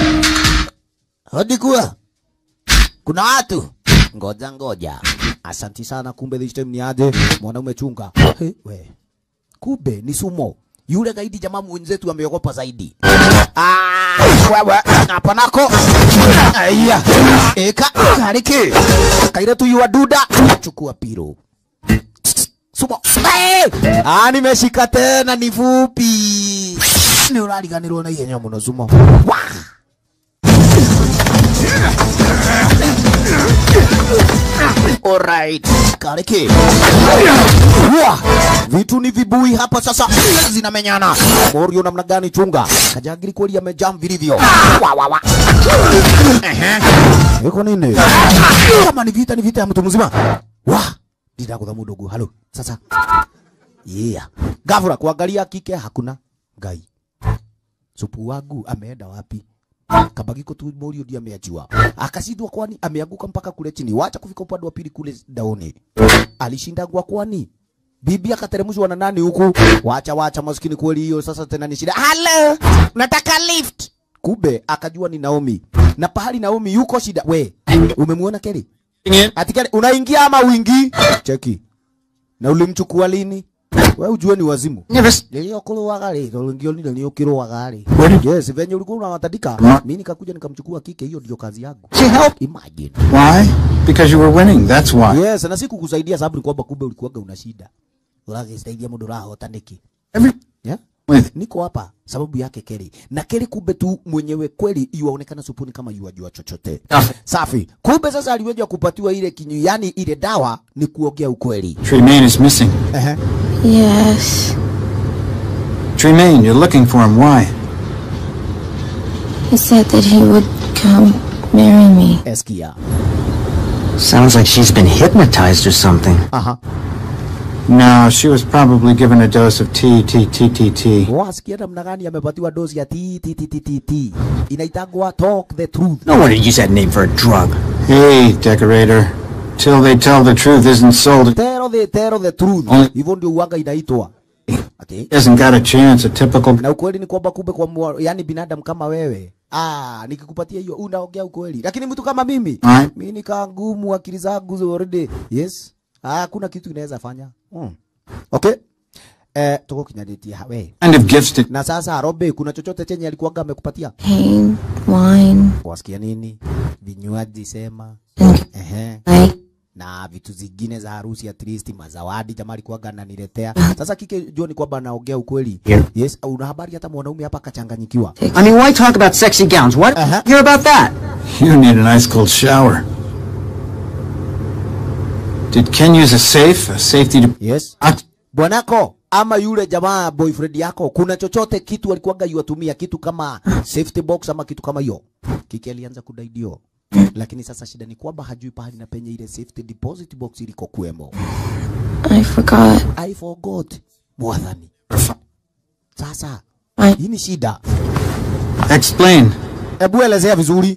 Hadi kuwa. Kuna watu. Ngoja ngoja. Asanti sana kumbe this time ni aje mwanaume chunga. He, we. Kumbe ni sumo. Yule gaidi jamaa mwenzetu ameogopa zaidi. Ah, wewe hapa nako. Aya. Eka kariki. Kaire tu yua duda. Chukua piro. Sumo. Hey! Ah, nimeshika tena ni fupi. Ni urariganirwo na ihenya muno sumo. Wah! Alright. Kariki. Wah! Vitu ni vibui hapa sasa zinamenyana. Morio namna gani chunga? Kajagiri kweli amejam vilivyo. Wa wa wa. Ehe. Iko nini? Kama ni vita ni vita ya mtu mzima. Wa! Dida kwa mudogo. Halo. Sasa. Yeah. Gavura kuangalia kike hakuna. Gai. Supu wangu ameenda wapi? Kabagiko tu Morio ndiye ameachiwa. Akashindwa kwani ameanguka mpaka kule chini. Wacha kufika upande wa pili kule daoni. Alishindagwa kwani? Bibi akateremshwa na nani huku? Wacha wacha maskini kweli hiyo sasa tena ni shida. Hello, nataka lift. Kumbe akajua ni Naomi. Na pahali Naomi yuko shida. We, umemuona Kelly? Ati Kelly unaingia ama uingii? Cheki. Na ulimchukua lini? We ujue ni wazimu. Nilio kuruaga ri, rungio ni nilio kiruaga ri. Yes, venye ulikuwa unawatandika, mimi nikakuja nikamchukua kike, hiyo ndio kazi yangu. She helped. Imagine. Why? Because you were winning, that's why. Yes, na sikukusaidia sababu ni kwamba kumbe ulikuwaga una shida. Uragĩciteithia mũndũ ũrahota nĩkĩ? Every Yeah? with Niko hapa sababu yake Kelly. Na Kelly kumbe tu mwenyewe kweli yuaonekana supuni kama yuajua chochote. Safi. Kumbe sasa aliweja kupatiwa ile kinyu, yani ile dawa ni kuongea ukweli. Tremaine is missing. Ehe. Yes. Tremaine, you're looking for him. Why? He said that he would come marry me. Eskia. Sounds like she's been hypnotized or something. Aha. No, she was probably given a dose of T, T, T, T, T. wasikia namna gani amepatiwa dozi ya TTTTT inaitagwa talk the truth No wonder you use that name for a drug. Hey, decorator. Till they tell the truth isn't sold. tell the tell the truth Only- hivyo ndio uanga inaitwa ati He hasn't got a chance, a typical... na ukweli ni kwamba kumbe kwa mwa, yani binadamu kama wewe ah nikikupatia hiyo unaongea ukweli lakini mtu kama mimi Right. mimi nikaa ngumu akili zangu zo already yes ah hakuna kitu inaweza fanya mm. okay eh tuko kinyadetia hawe kind of gifts did... na sasa Robe kuna chochote chenye alikuwaga amekupatia Pain, wine, wasikia nini vinywaji sema ehe like, na vitu zingine za harusi at least mazawadi jamaa alikuwaga ananiletea sasa kike jua ni kwamba anaongea ukweli Yeah. yes una habari hata mwanaume hapa akachanganyikiwa I mean, why talk about sexy gowns? Why Uh-huh. hear about that? You need an ice cold shower. Did Ken use a safe? A safety... De- yes Ah, bwanako ama yule jamaa boyfriend yako kuna chochote kitu alikuwaga yuatumia kitu kama safety box ama kitu kama hiyo kike alianza kudai ndio lakini sasa shida ni kwamba hajui pahali na penye ile safety deposit box iliko kuemo I forgot. i forgot mwathani sasa I, hii ni shida Explain. hebu elezea vizuri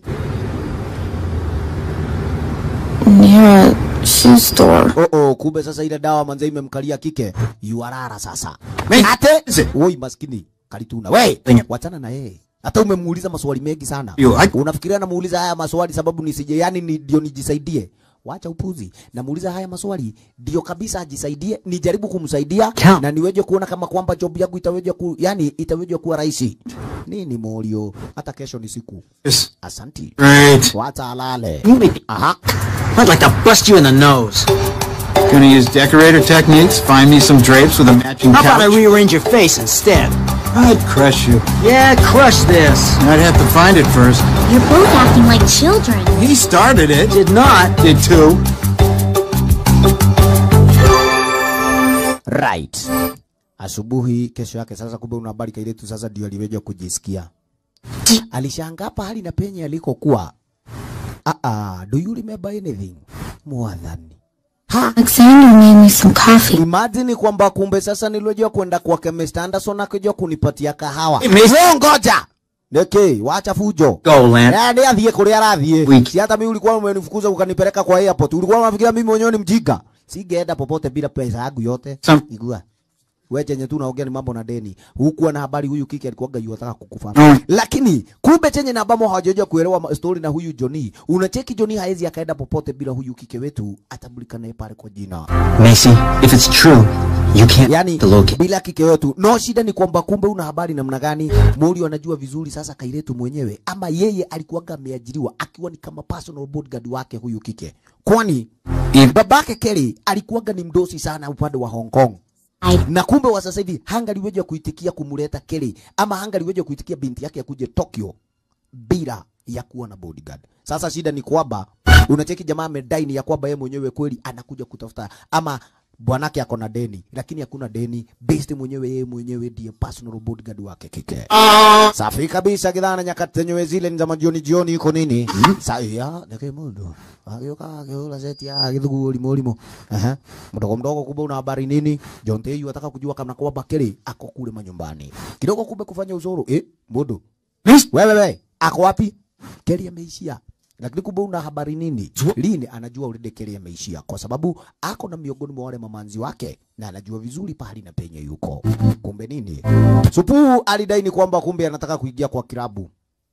near a shoe store. oh oh kumbe sasa ile dawa manze imemkalia kike yuarara sasa Hey, ate is it- woi maskini kalituna we Lenye. wachana na yeye hata umemuuliza maswali mengi sana You, I- unafikiria namuuliza haya maswali sababu nisije yani ni ndio nijisaidie wacha upuzi namuuliza haya maswali ndio kabisa ajisaidie nijaribu kumsaidia Count. na niweje kuona kama kwamba job yangu itaweje ku yani itaweje kuwa rahisi nini morio hata kesho ni siku Yes. asanti Great. wacha alale You make- aha I'd like to bust you in the nose. Gonna use decorator techniques, find me some drapes with a matching How about I couch. rearrange your face instead? I'd crush you. Yeah, crush this. I'd have to find it first. You're both acting like children. He started it. Did not. Did too. right asubuhi kesho yake sasa kumbe una habari kailetu sasa ndio aliweja kujisikia alishangaa pahali na penye alikokuwa ah ah do you remember anything mwadhani ha Alexander made me some coffee. imagine kwamba kumbe sasa niliojua kwenda kwa chemist Anderson akijua kunipatia kahawa Hey, miss- Wewe ngoja Niki, wacha fujo. Go, Lan. Ya, ni athiĩ kũrĩa arathiĩ. Wiki. Si hata mimi ulikuwa umenifukuza ukanipeleka kwa airport. Ulikuwa unafikiria mimi mwenyewe ni mjinga. Singeenda popote bila pesa yangu yote. Sam- Igua. Wewe chenye tu unaongea ni mambo na deni. Hukuwa na habari huyu kike alikuwa yuataka kukufa. Mm. Lakini kumbe chenye na ambamo hawajajua kuelewa ma- story na huyu Johnny. Unacheki Johnny haezi akaenda popote bila huyu kike wetu atambulika naye pale kwa jina. Macy, if it's true, you can't Yani locate. bila kike wetu. No shida ni kwamba kumbe una habari namna gani? Muri anajua vizuri sasa Kairetu mwenyewe ama yeye alikuwaga ameajiriwa akiwa ni kama personal bodyguard wake huyu kike. Kwani babake Kelly alikuwaga ni mdosi sana upande wa Hong Kong. Na kumbe wa sasa hivi hangaliweja kuitikia kumuleta Kelly ama hangaliweja kuitikia binti yake akuje Tokyo bila ya kuwa na bodyguard. Sasa shida ni kwamba unacheki jamaa amedai ni ya kwamba yeye mwenyewe kweli anakuja kutafuta ama bwanake ako na deni, lakini hakuna deni. Based mwenyewe yeye mwenyewe ndiye personal bodyguard wake kike. Safi kabisa kidhana nyakati zenyewe zile ni za majioni jioni iko nini? Sasa ya ndeke mundu. Agioka agiola seti ya githugu limo limo. Aha. Mdogo mdogo kumbe una habari nini? John Teyu ataka kujua kama kwamba Kelly ako kule manyumbani. Kidogo kumbe kufanya uzoro. Eh, mundu. Wewe wewe, ako wapi? Kelly ameishia. Lakini kumbe una habari nini? Lini anajua already Kelly ameishia kwa sababu ako na miongoni mwa wale mamanzi wake na anajua vizuri pahali na penye yuko. Kumbe nini? Supu alidai ni kwamba kumbe anataka kuingia kwa kilabu.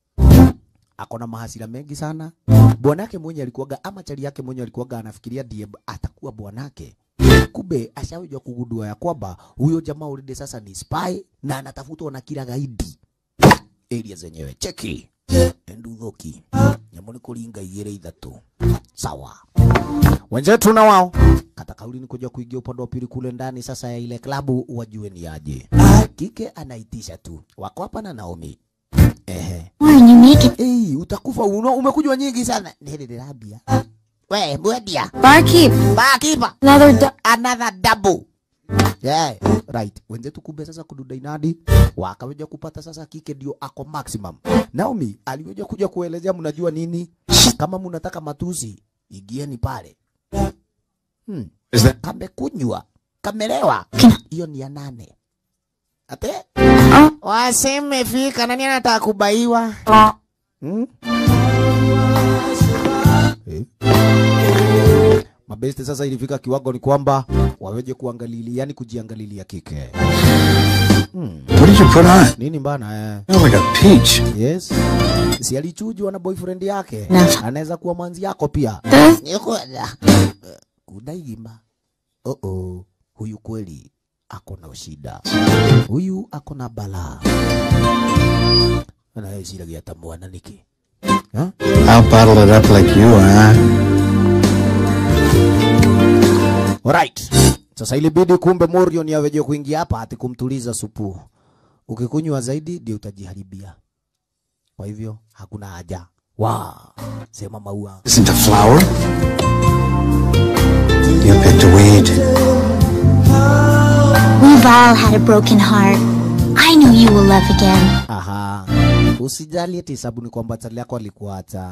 Ako na mahasira mengi sana. Bwanake mwenye alikuwaga ama chali yake mwenye alikuwaga anafikiria ndiye atakuwa bwanake. Kumbe ashaweza kugundua ya kwamba huyo jamaa already sasa ni spy na anatafutwa na kila gaidi area zenyewe cheki enduthoki nyamå nä kå ringa igä rä ithatå sawa wenzetu na wao kata kauli ni kuja kuingia upande wa pili kule ndani sasa ya ile klabu wajue ni aje kike anaitisha tu wako hapa na Naomi ehe Warren, you make it. Ei, utakufa uno umekujwa nyingi sana nili ndirambia we mwendia Barkeep, bakipa another du- another double yeah right wenzetu kumbe sasa kududa inadi wakaweja kupata sasa kike ndio ako maximum Naomi aliweja kuja kuelezea mnajua nini kama mnataka matusi ingieni pale hmm. Is that kamekunywa kamelewa hiyo ni ya nane ate waseme fika nani anataka kubaiwa hmm? Eh. mabeste sasa ilifika kiwango ni kwamba waweje kuangalilia yani kujiangalilia kike What did you put on? nini bana eh? You're like a peach. yes si alichujwa na boyfriend yake Na- anaweza kuwa mwanzi yako pia Nikoja. kudaima oh -oh. huyu kweli ako na shida huyu ako na balaa anaeciragia ta mwana niki huh? I'll bottle it up like you, huh? Alright. Sasa ilibidi kumbe Morion yaweje kuingia hapa ati kumtuliza supu. Ukikunywa zaidi ndio utajiharibia. Kwa hivyo hakuna haja. Wa, sema maua. Isn't a flower? You picked a weed. We've all had a broken heart. I know you will love again. Aha. Usijali eti sabuni kwamba chali yako alikuacha.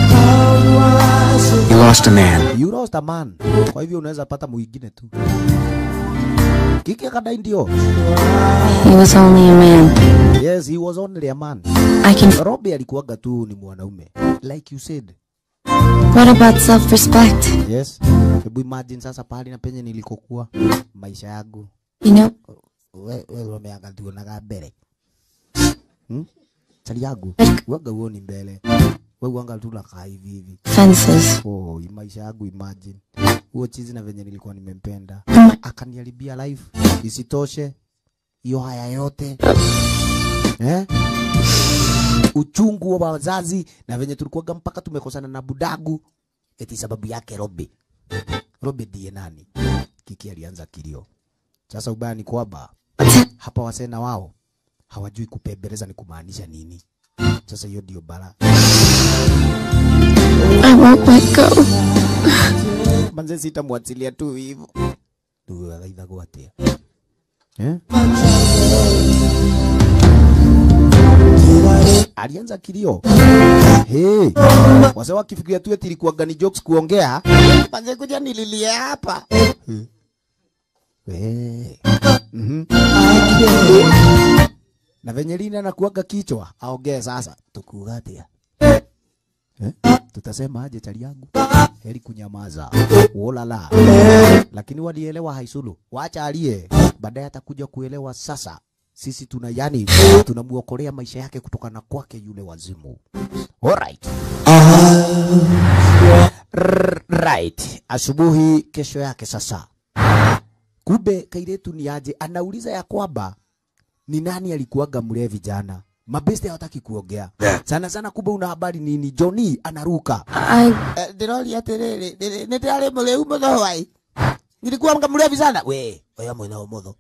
You lost a man. You lost a man. Kwa hivyo unaweza pata mwingine tu. Kiki akadai ndio. He was only a man. Yes, he was only a man. I can. Robbie alikuwaga tu ni mwanaume. Like you said. What about self-respect? Yes. Hebu imagine sasa pahali na penye nilikokuwa maisha yangu. You know, we we umeanga tuonaga mbele hmm? chali yangu waga uoni mbele we uanga tu nakaa hivi hivi fences. oh, hii maisha yangu imagine huo chizi na venye nilikuwa nimempenda akaniharibia life isitoshe hiyo haya yote eh? uchungu wa wazazi na venye tulikuwaga mpaka tumekosana na budagu eti sababu yake Robi Robi ndiye nani kiki alianza kilio sasa ubaya ni kwamba hapa wasena wao hawajui kupembeleza ni kumaanisha nini. Sasa hiyo ndio bala. I won't let go. Manze sitamwachilia tu hivyo. Tu aidha gwatia. Eh? Alianza kilio. Hey. Wase wakifikiria tu eti ilikuwa gani jokes kuongea. Manze kuja nililie hapa. Hmm. We. Mhm. Na venye lina nakuaga kichwa aongee sasa, tukuga atia eh? Tutasema aje chali yangu? Heri kunyamaza. Wolala. Lakini walielewa haisulu. Wacha alie. Baadaye atakuja kuelewa sasa. Sisi tuna yani tunamuokolea maisha yake kutokana kwake yule wazimu. Alright. R- right. Asubuhi kesho yake sasa. Kumbe kairetu ni aje anauliza ya kwamba ni nani alikuwaga mlevi jana. Mabeste hawataki kuongea sana sana. Kumbe una habari nini? Johnny anaruka I ndirori atiriri nä ndä arä må rä u må tho hwai nilikuwa mga mlevi sana we oya mwena å må tho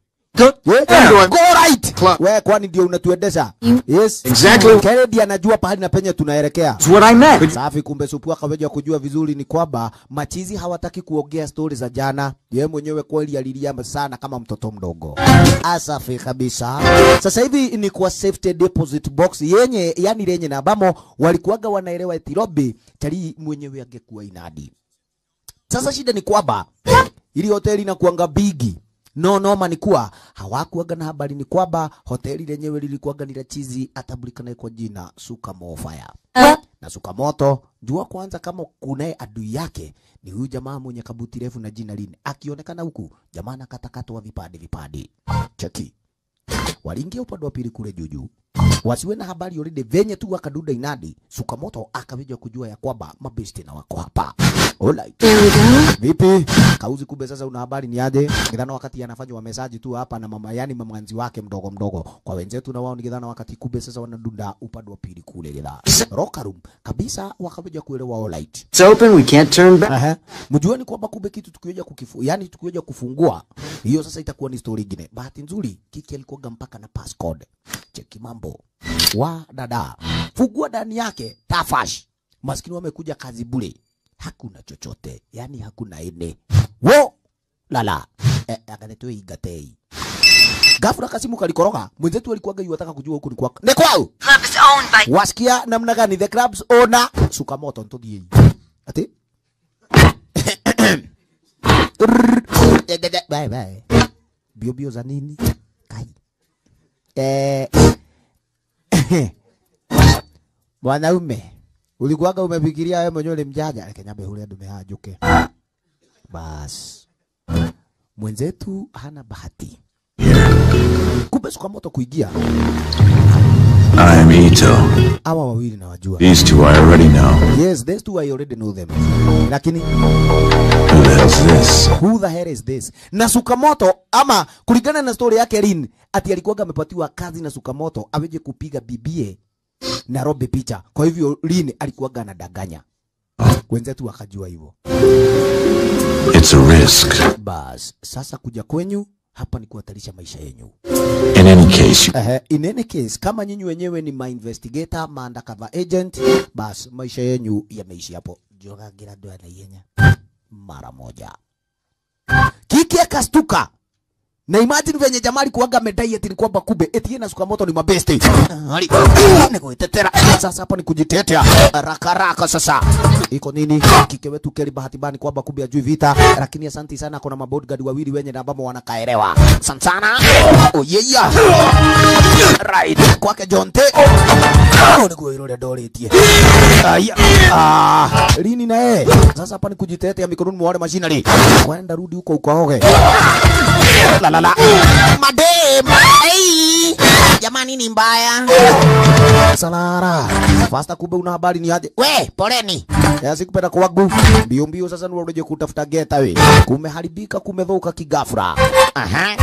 we kwani ndio unatuendesha yes Exactly. Kennedy anajua pahali na penye tunaelekea That's what I meant. safi kumbe supu akaweja kujua vizuri ni kwamba machizi hawataki kuongea stori za jana yeye mwenyewe kweli alilia sana kama mtoto mdogo asafi kabisa sasa hivi ni kwa safety deposit box yenye yani lenye na ambamo walikuwaga wanaelewa eti Robi tali mwenyewe angekuwa inadi sasa shida ni kwamba ili hoteli inakuanga bigi no noma ni kuwa hawakuaga na habari ni kwamba hoteli lenyewe lilikuwaga ni la chizi atabulikanaye kwa jina Sukamofaya na Sukamoto jua kwanza kama kunaye adui yake ni huyu jamaa mwenye kabuti refu na jina lini akionekana huku jamaa nakatakatwa vipande vipande cheki waliingia upande wa pili kule juju wasiwe na habari already venye tu wakaduda inadi Sukamoto akaweja kujua ya kwamba mabesti na wako hapa Alright. Vipi? Kauzi kumbe sasa una habari ni aje? Ngidhana wakati anafanya wa message tu hapa na mama yani mamanzi wake mdogo mdogo. Kwa wenzetu na wao ngidhana wakati kumbe sasa wanadunda upande wa pili kule gidha. Rocker room kabisa wakaweja kuelewa alright. It's open. We can't turn back. Aha. Mjua ni kwamba kumbe kitu tukiweja kukifu, yani tukiweja kufungua hiyo sasa itakuwa ni story nyingine. Bahati nzuri kiki alikuwa mpaka na passcode. Cheki mambo. Wa dada. Fungua ndani yake tafash. Maskini wamekuja kazi bure. Hakuna chochote. Yani hakuna ene. Wo lala. Eh, akanetoa igatei. Ghafla kasimu kalikoroga. Mwenzetu alikuwaga yuataka kujua huku ni kwa. Ni kwao. Club is owned by Wasikia namna gani the club's owner Sukamoto ntodie. Ati? bye bye. bio bio za nini kai eh mwanaume ulikuwaga umefikiria wewe mwenyewe ni mjanja reke nyambe hulia ndume hajuke bas mwenzetu hana bahati kumbe suka moto kuingia I'm Ito. hawa wawili nawajua These two I already know. yes these two I already know them lakini Who the hell's this? who the hell is this na sukamoto ama kulingana na story yake Lin ati alikuwaga amepatiwa kazi na sukamoto aweje kupiga bibie Nairobi picha kwa hivyo Lin alikuwaga anadanganya wenzetu wakajua hivyo It's a risk. bas sasa kuja kwenyu hapa ni kuhatarisha maisha yenyu In any case, you Uh, in any case kama nyinyi wenyewe ni ma investigator ma undercover agent bas maisha yenyu yameishi hapo jogagira ndo anaiyenya mara moja kiki akastuka na imagine venye jamaa alikuwaga amedai eti ni kwamba kumbe eti yeye na Sukamoto ni mabesti. Ali ni kuitetera. Sasa hapa ni kujitetea raka raka. Sasa iko nini? Kike wetu Keli bahati bani kwamba kumbe ajui vita, lakini asanti sana, kuna mabodyguard wawili wenye na ambao wanakaelewa. Asante sana. Oh yeah yeah. Right. Kwake Jonte. Oh ni kuwa ile doletie. Aya. Ah, lini na yeye. Sasa hapa ni kujitetea mikononi mwa wale machinery. Kwenda rudi huko ukaoge. La la la. Madem. Hey. Jamani ni mbaya. Salara. Fasta kumbe una habari ni aje? We, poleni. Ya sikupenda kwangu. Mbio mbio sasa ni urudi kutafuta geta we. Kumeharibika kumedhoka kigafra. Aha.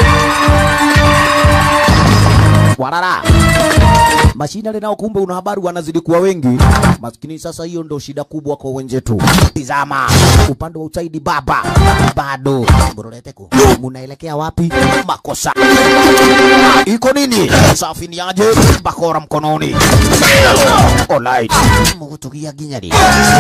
Warara. Mashinari nao kumbe una habari wanazidi kuwa wengi. Maskini sasa hiyo ndo shida kubwa kwa wenzetu. Tizama upande wa usaidi baba bado Mburuleteku munaelekea wapi? Makosa iko nini? Safi ni aje? Bakora mkononi. Alright, mugutugia ginyari.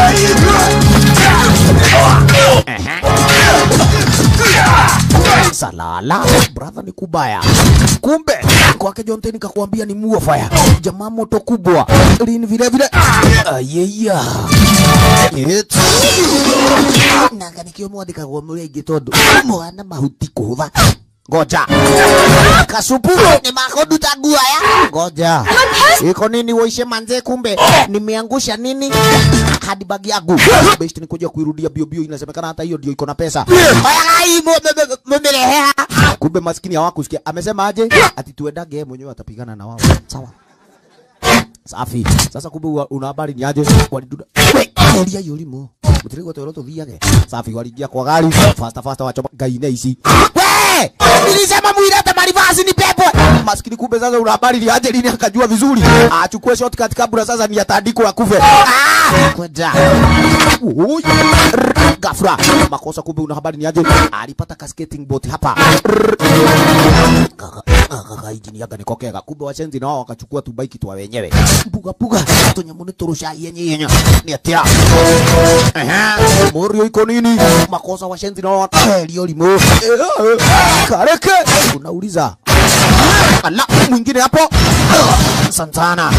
Salala, brother ni kubaya. Kumbe kwake Jonte nikakwambia ni muo fire. Jamaa moto kubwa. Lini vile vile. Ayeya. It. Nanga nikio mwathika gwa mũrĩngĩ tondũ mwana mahuti kũhũtha ngoja kasupu ni makoduta guaya ngoja iko nini waishe manze kumbe nimeangusha nini hadi bagi yangu best ni kuja kuirudia bio bio inasemekana hata hiyo ndio iko na pesa Oyagai, mu- mu- mu- mumerehea kumbe maskini hawakusikia amesema aje ati tuendage yeye mwenyewe atapigana na wao sawa safi sasa kumbe wa- una habari ni aje waliduda eria yurimu mutirigwo twero tuthiage safi waliingia kwa gari fasta fasta wachoma ngaine ici we nilisema mwilete marivasi ni pepo maskini kumbe sasa una habari ni aje lini akajua vizuri achukue shortcut kabla sasa ni atandiko akufe ah kwenda Ui. Rrr, gafra makosa kumbe una habari ni aje alipata ka skating boat hapa Rrr. Kaka- kaka injini yaga nikokega kumbe washenzi nao wakachukua tubaiki twa wenyewe puga puga tunyamu ni turusha yenye yenye ni atia ehe morio iko nini makosa washenzi nao elio limo kareke unauliza ala mwingine hapo santana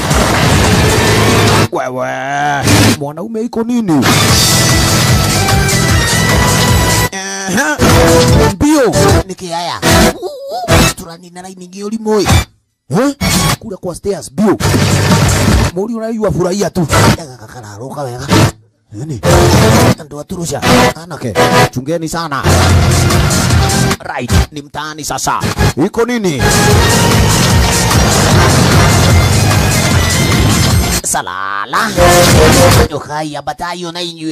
wewe mwanaume iko nini Ehe. mbio nikiaya turanina raini ingi ulimwe Eh? kule kwa stairs bio muri unayua furahia tu kakararuka wega nini ndo aturusha anake chungeni sana right ni mtaani sasa iko nini salala nyokai abatayo na inywe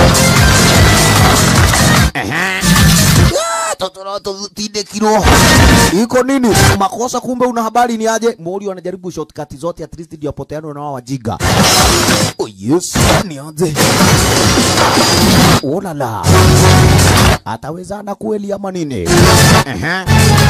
Ehe. Ah, totoro tutindikirwo iko nini makosa kumbe una habari ni aje mori wanajaribu shortcut zote at least ndio apoteano na wao wajiga oh yes ni aje oh la la atawezana kweli ama nini Ehe.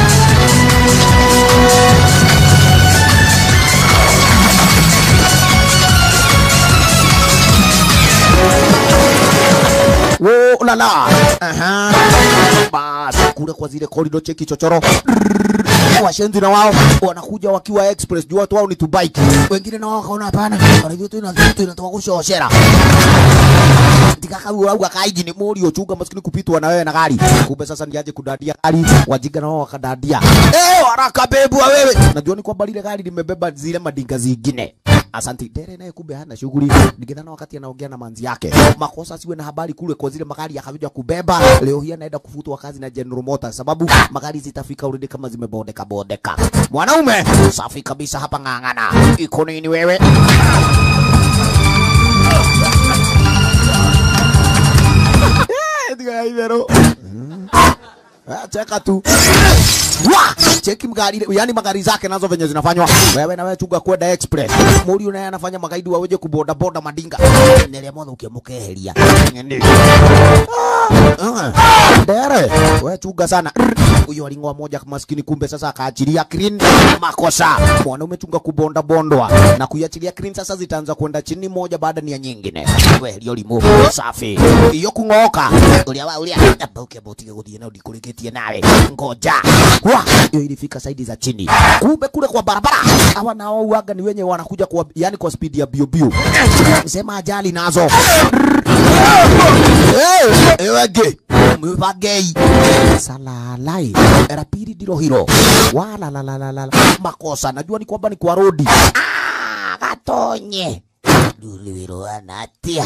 Oh la la. Aha. Bas, kule kwa zile korido cheki chochoro. Rrrr. washenzi na wao wanakuja wakiwa express juu watu wao ni tubike wengine na wao wakaona hapana wanavyo tu ina vitu inatoka kushoshera tikaka urauga kaiji ni muri uchunga maskini kupitwa na wewe na gari kumbe sasa ni aje kudadia gari wajinga na wao wakadadia eh haraka bebwa wewe najua ni kwamba lile gari limebeba zile madinga zingine Asanti. Dere naye kumbe hana shughuli. Nikidhana wakati anaongea na manzi yake. Makosa siwe na habari kule kwa zile magari yakakuja kubeba. Leo hii anaenda kufutwa kazi na General Motors sababu magari zitafika already kama zimebondeka bondeka. Mwanaume safi kabisa hapa ng'ang'ana. Iko nini wewe? Eh, diga ibero. Ah, cheka tu. Wa! Cheki magari, yani magari zake nazo venye zinafanywa. Wewe na wewe chunga kwenda express. Muri naye anafanya magaidi waweje kuboda boda madinga. Nele mwana ukimukeheria. Ngende. Ah. Dere, wewe chunga sana. Huyo aling'oa moja maskini kumbe sasa akaachilia clean makosa. Mwanaume chunga kubonda bondwa na kuiachilia clean sasa zitaanza kwenda chini moja baada ni ya nyingine. Wewe hiyo limu safi. Hiyo kung'oka. Ulia wa ulia. Abauke botige guthie na ndikurikitie nawe. Ngoja. Wa, hiyo ilifika saidi za chini. Kumbe kule kwa barabara hawa nao uaga ni wenye wanakuja kwa yani kwa speed ya bio bio. Sema ajali nazo. Eh, ewe gay. Mwiva gay. Salalai. Era pili ndilo hilo. Wala la la la la. Makosa najua ni kwamba ni kwa rodi. Ah, gatonye. Ndulwiro anatia.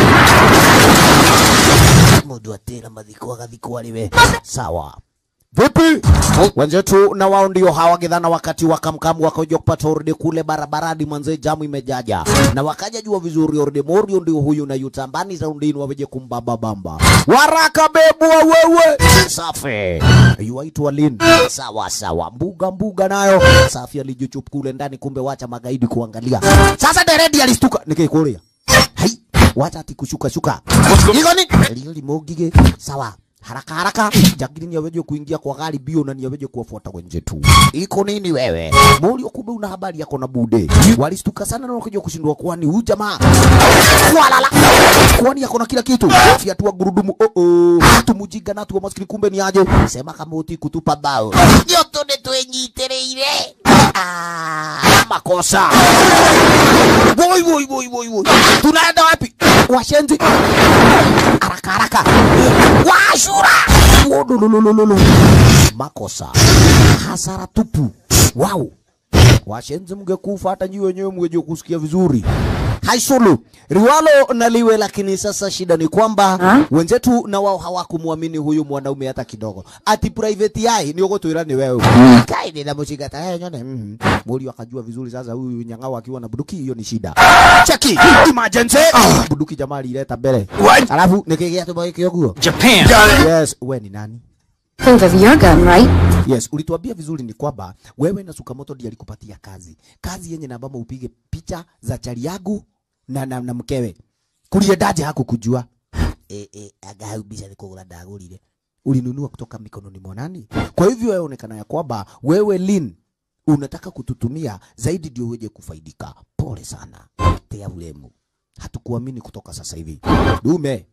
Mundu atira mathiko agathikwo ariwe. Sawa. Vipi? Wenzetu na wao ndio hawa gidhana wakati wakamkamu wakaja kupata orde kule barabarani mwanze jamu imejaja. Na wakaja jua vizuri orde morio ndio huyu na yutambani za undini waweje kumbaba bamba. Waraka bebwa wewe. Safi. Yuaitwa Lin. Sawa sawa. Mbuga mbuga nayo. Safi alijichup kule ndani kumbe wacha magaidi kuangalia. Sasa deredi alistuka nikikulia. Hai. Wacha ati kushuka shuka. Iko ni? Lio limogige. Sawa haraka haraka jagiri ni aweje kuingia kwa gari bio na ni aweje kuwafuata wenzetu. Iko nini wewe? Morio kumbe una habari yako na bude. Walistuka sana na wakaja kushindwa kwani huyu jamaa. Walala. Kwani yako na kila kitu. Fiatua gurudumu. Oh oh. Tumujiga na tu maskini kumbe ni aje. Sema kama uti kutupa bao. Yoto ne twenyitereire. Ah, makosa. Woi woi woi woi woi. Tunaenda wapi? Washenzi. Haraka haraka. Washura. Wodololololo. Makosa. Hasara tupu. Wow. Washenzi mngekufa hata nyi wenyewe mngeje kusikia vizuri. Haisulu riwalo na liwe, lakini sasa shida ni kwamba Ha? wenzetu na wao hawakumwamini huyu mwanaume hata kidogo. Ati private yai ni ugotwira ni wewe. Kai ni ndamushika ta yeye nyone. Mm. Muri akajua vizuri sasa huyu nyang'ao akiwa na buduki hiyo ni shida. Cheki emergency. Buduki jamaa alileta mbele. Alafu nikigea tu boy kioguo. Japan. Yes, wewe ni nani? Think of your gun, right? Yes, ulituambia vizuri ni kwamba wewe na Sukamoto ndiye alikupatia kazi. Kazi yenye na baba upige picha za chali yangu na, na, na mkewe. Kuliendaje hakukujua? Eh eh agaubisha nikugura ndagurire. Ulinunua kutoka mikononi mwa nani? Kwa hivyo wewe onekana ya kwamba wewe Lin unataka kututumia zaidi ndio uweje kufaidika. Pole sana. Tea ulemu. Hatukuamini kutoka sasa hivi. Dume.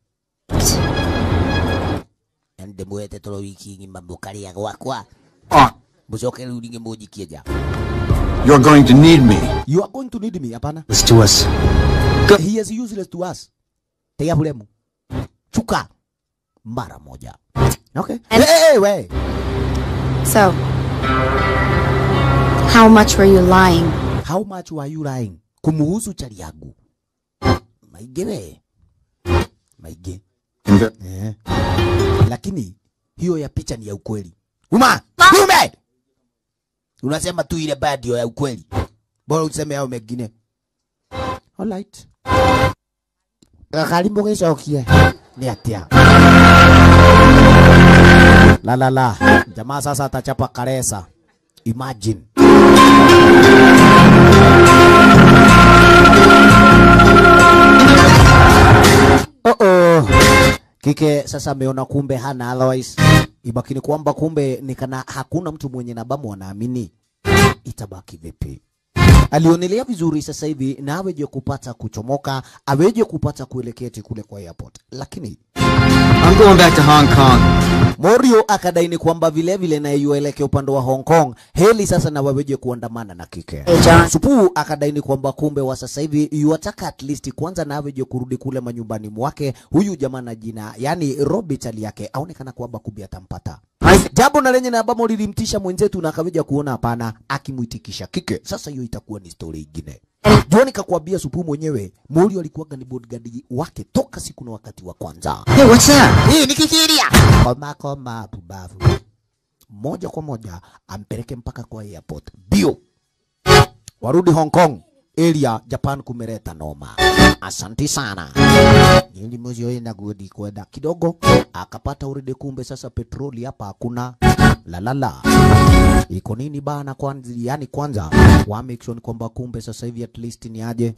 Ende mwete toro wiki ngima mukaria gwakwa. Ah, Mucoke rĩu ningĩ mũnjikie nja. you're going to need me. You are going to need me, hapana. Let's to us. He is useless to us. Tia bulemu. Chuka. Mara moja. Okay. And- hey, hey, we. So, how much were you lying? How much were you lying? Kumuhusu chali yangu. Maige we. Maige. Inve- Eh. Lakini hiyo ya picha ni ya ukweli. Uma! Ume! Unasema tu ile bad ndio ya ukweli. Bora useme hao mengine. Alright. Karimbo gicokie. Ni atia. La la la. Jamaa sasa atachapa karesa. Imagine. Oh oh. Kike sasa ameona kumbe hana otherwise. Ibaki ni kwamba kumbe ni kana hakuna mtu mwenye nabamu anaamini. Itabaki vipi? Alionelea vizuri sasa hivi na aweje kupata kuchomoka, aweje kupata kuelekea eti kule kwa airport. Lakini I'm going back to Hong Kong. Morio akadaini kwamba vile vile naye yuelekea upande wa Hong Kong, heli sasa na waweje kuandamana na kike. Supu akadaini kwamba kumbe wa sasa hivi yuataka at least kwanza na aweje kurudi kule manyumbani mwake, huyu jamaa na jina yani Robert ali yake aonekana kwamba kumbe atampata jambo na lenye na ambamo lilimtisha mwenzetu na akaweja kuona hapana, akimwitikisha kike. Sasa hiyo itakuwa ni story ingine. Jua nikakwambia Supu mwenyewe Morio alikuwaga ni bodyguard wake toka siku na wakati wa kwanza. Hey, what's that? Hii ni kikiria. Koma koma pubavu. Moja kwa moja ampeleke mpaka kwa airport. Bio. Warudi Hong Kong. Area Japan kumereta noma. Asanti sana. Nili mwisho na gudi kwenda kidogo akapata uridi, kumbe sasa petroli hapa hakuna. La la la. Iko nini bana kwanza, yani kwanza wa make sure ni kwamba kumbe sasa hivi at least ni aje.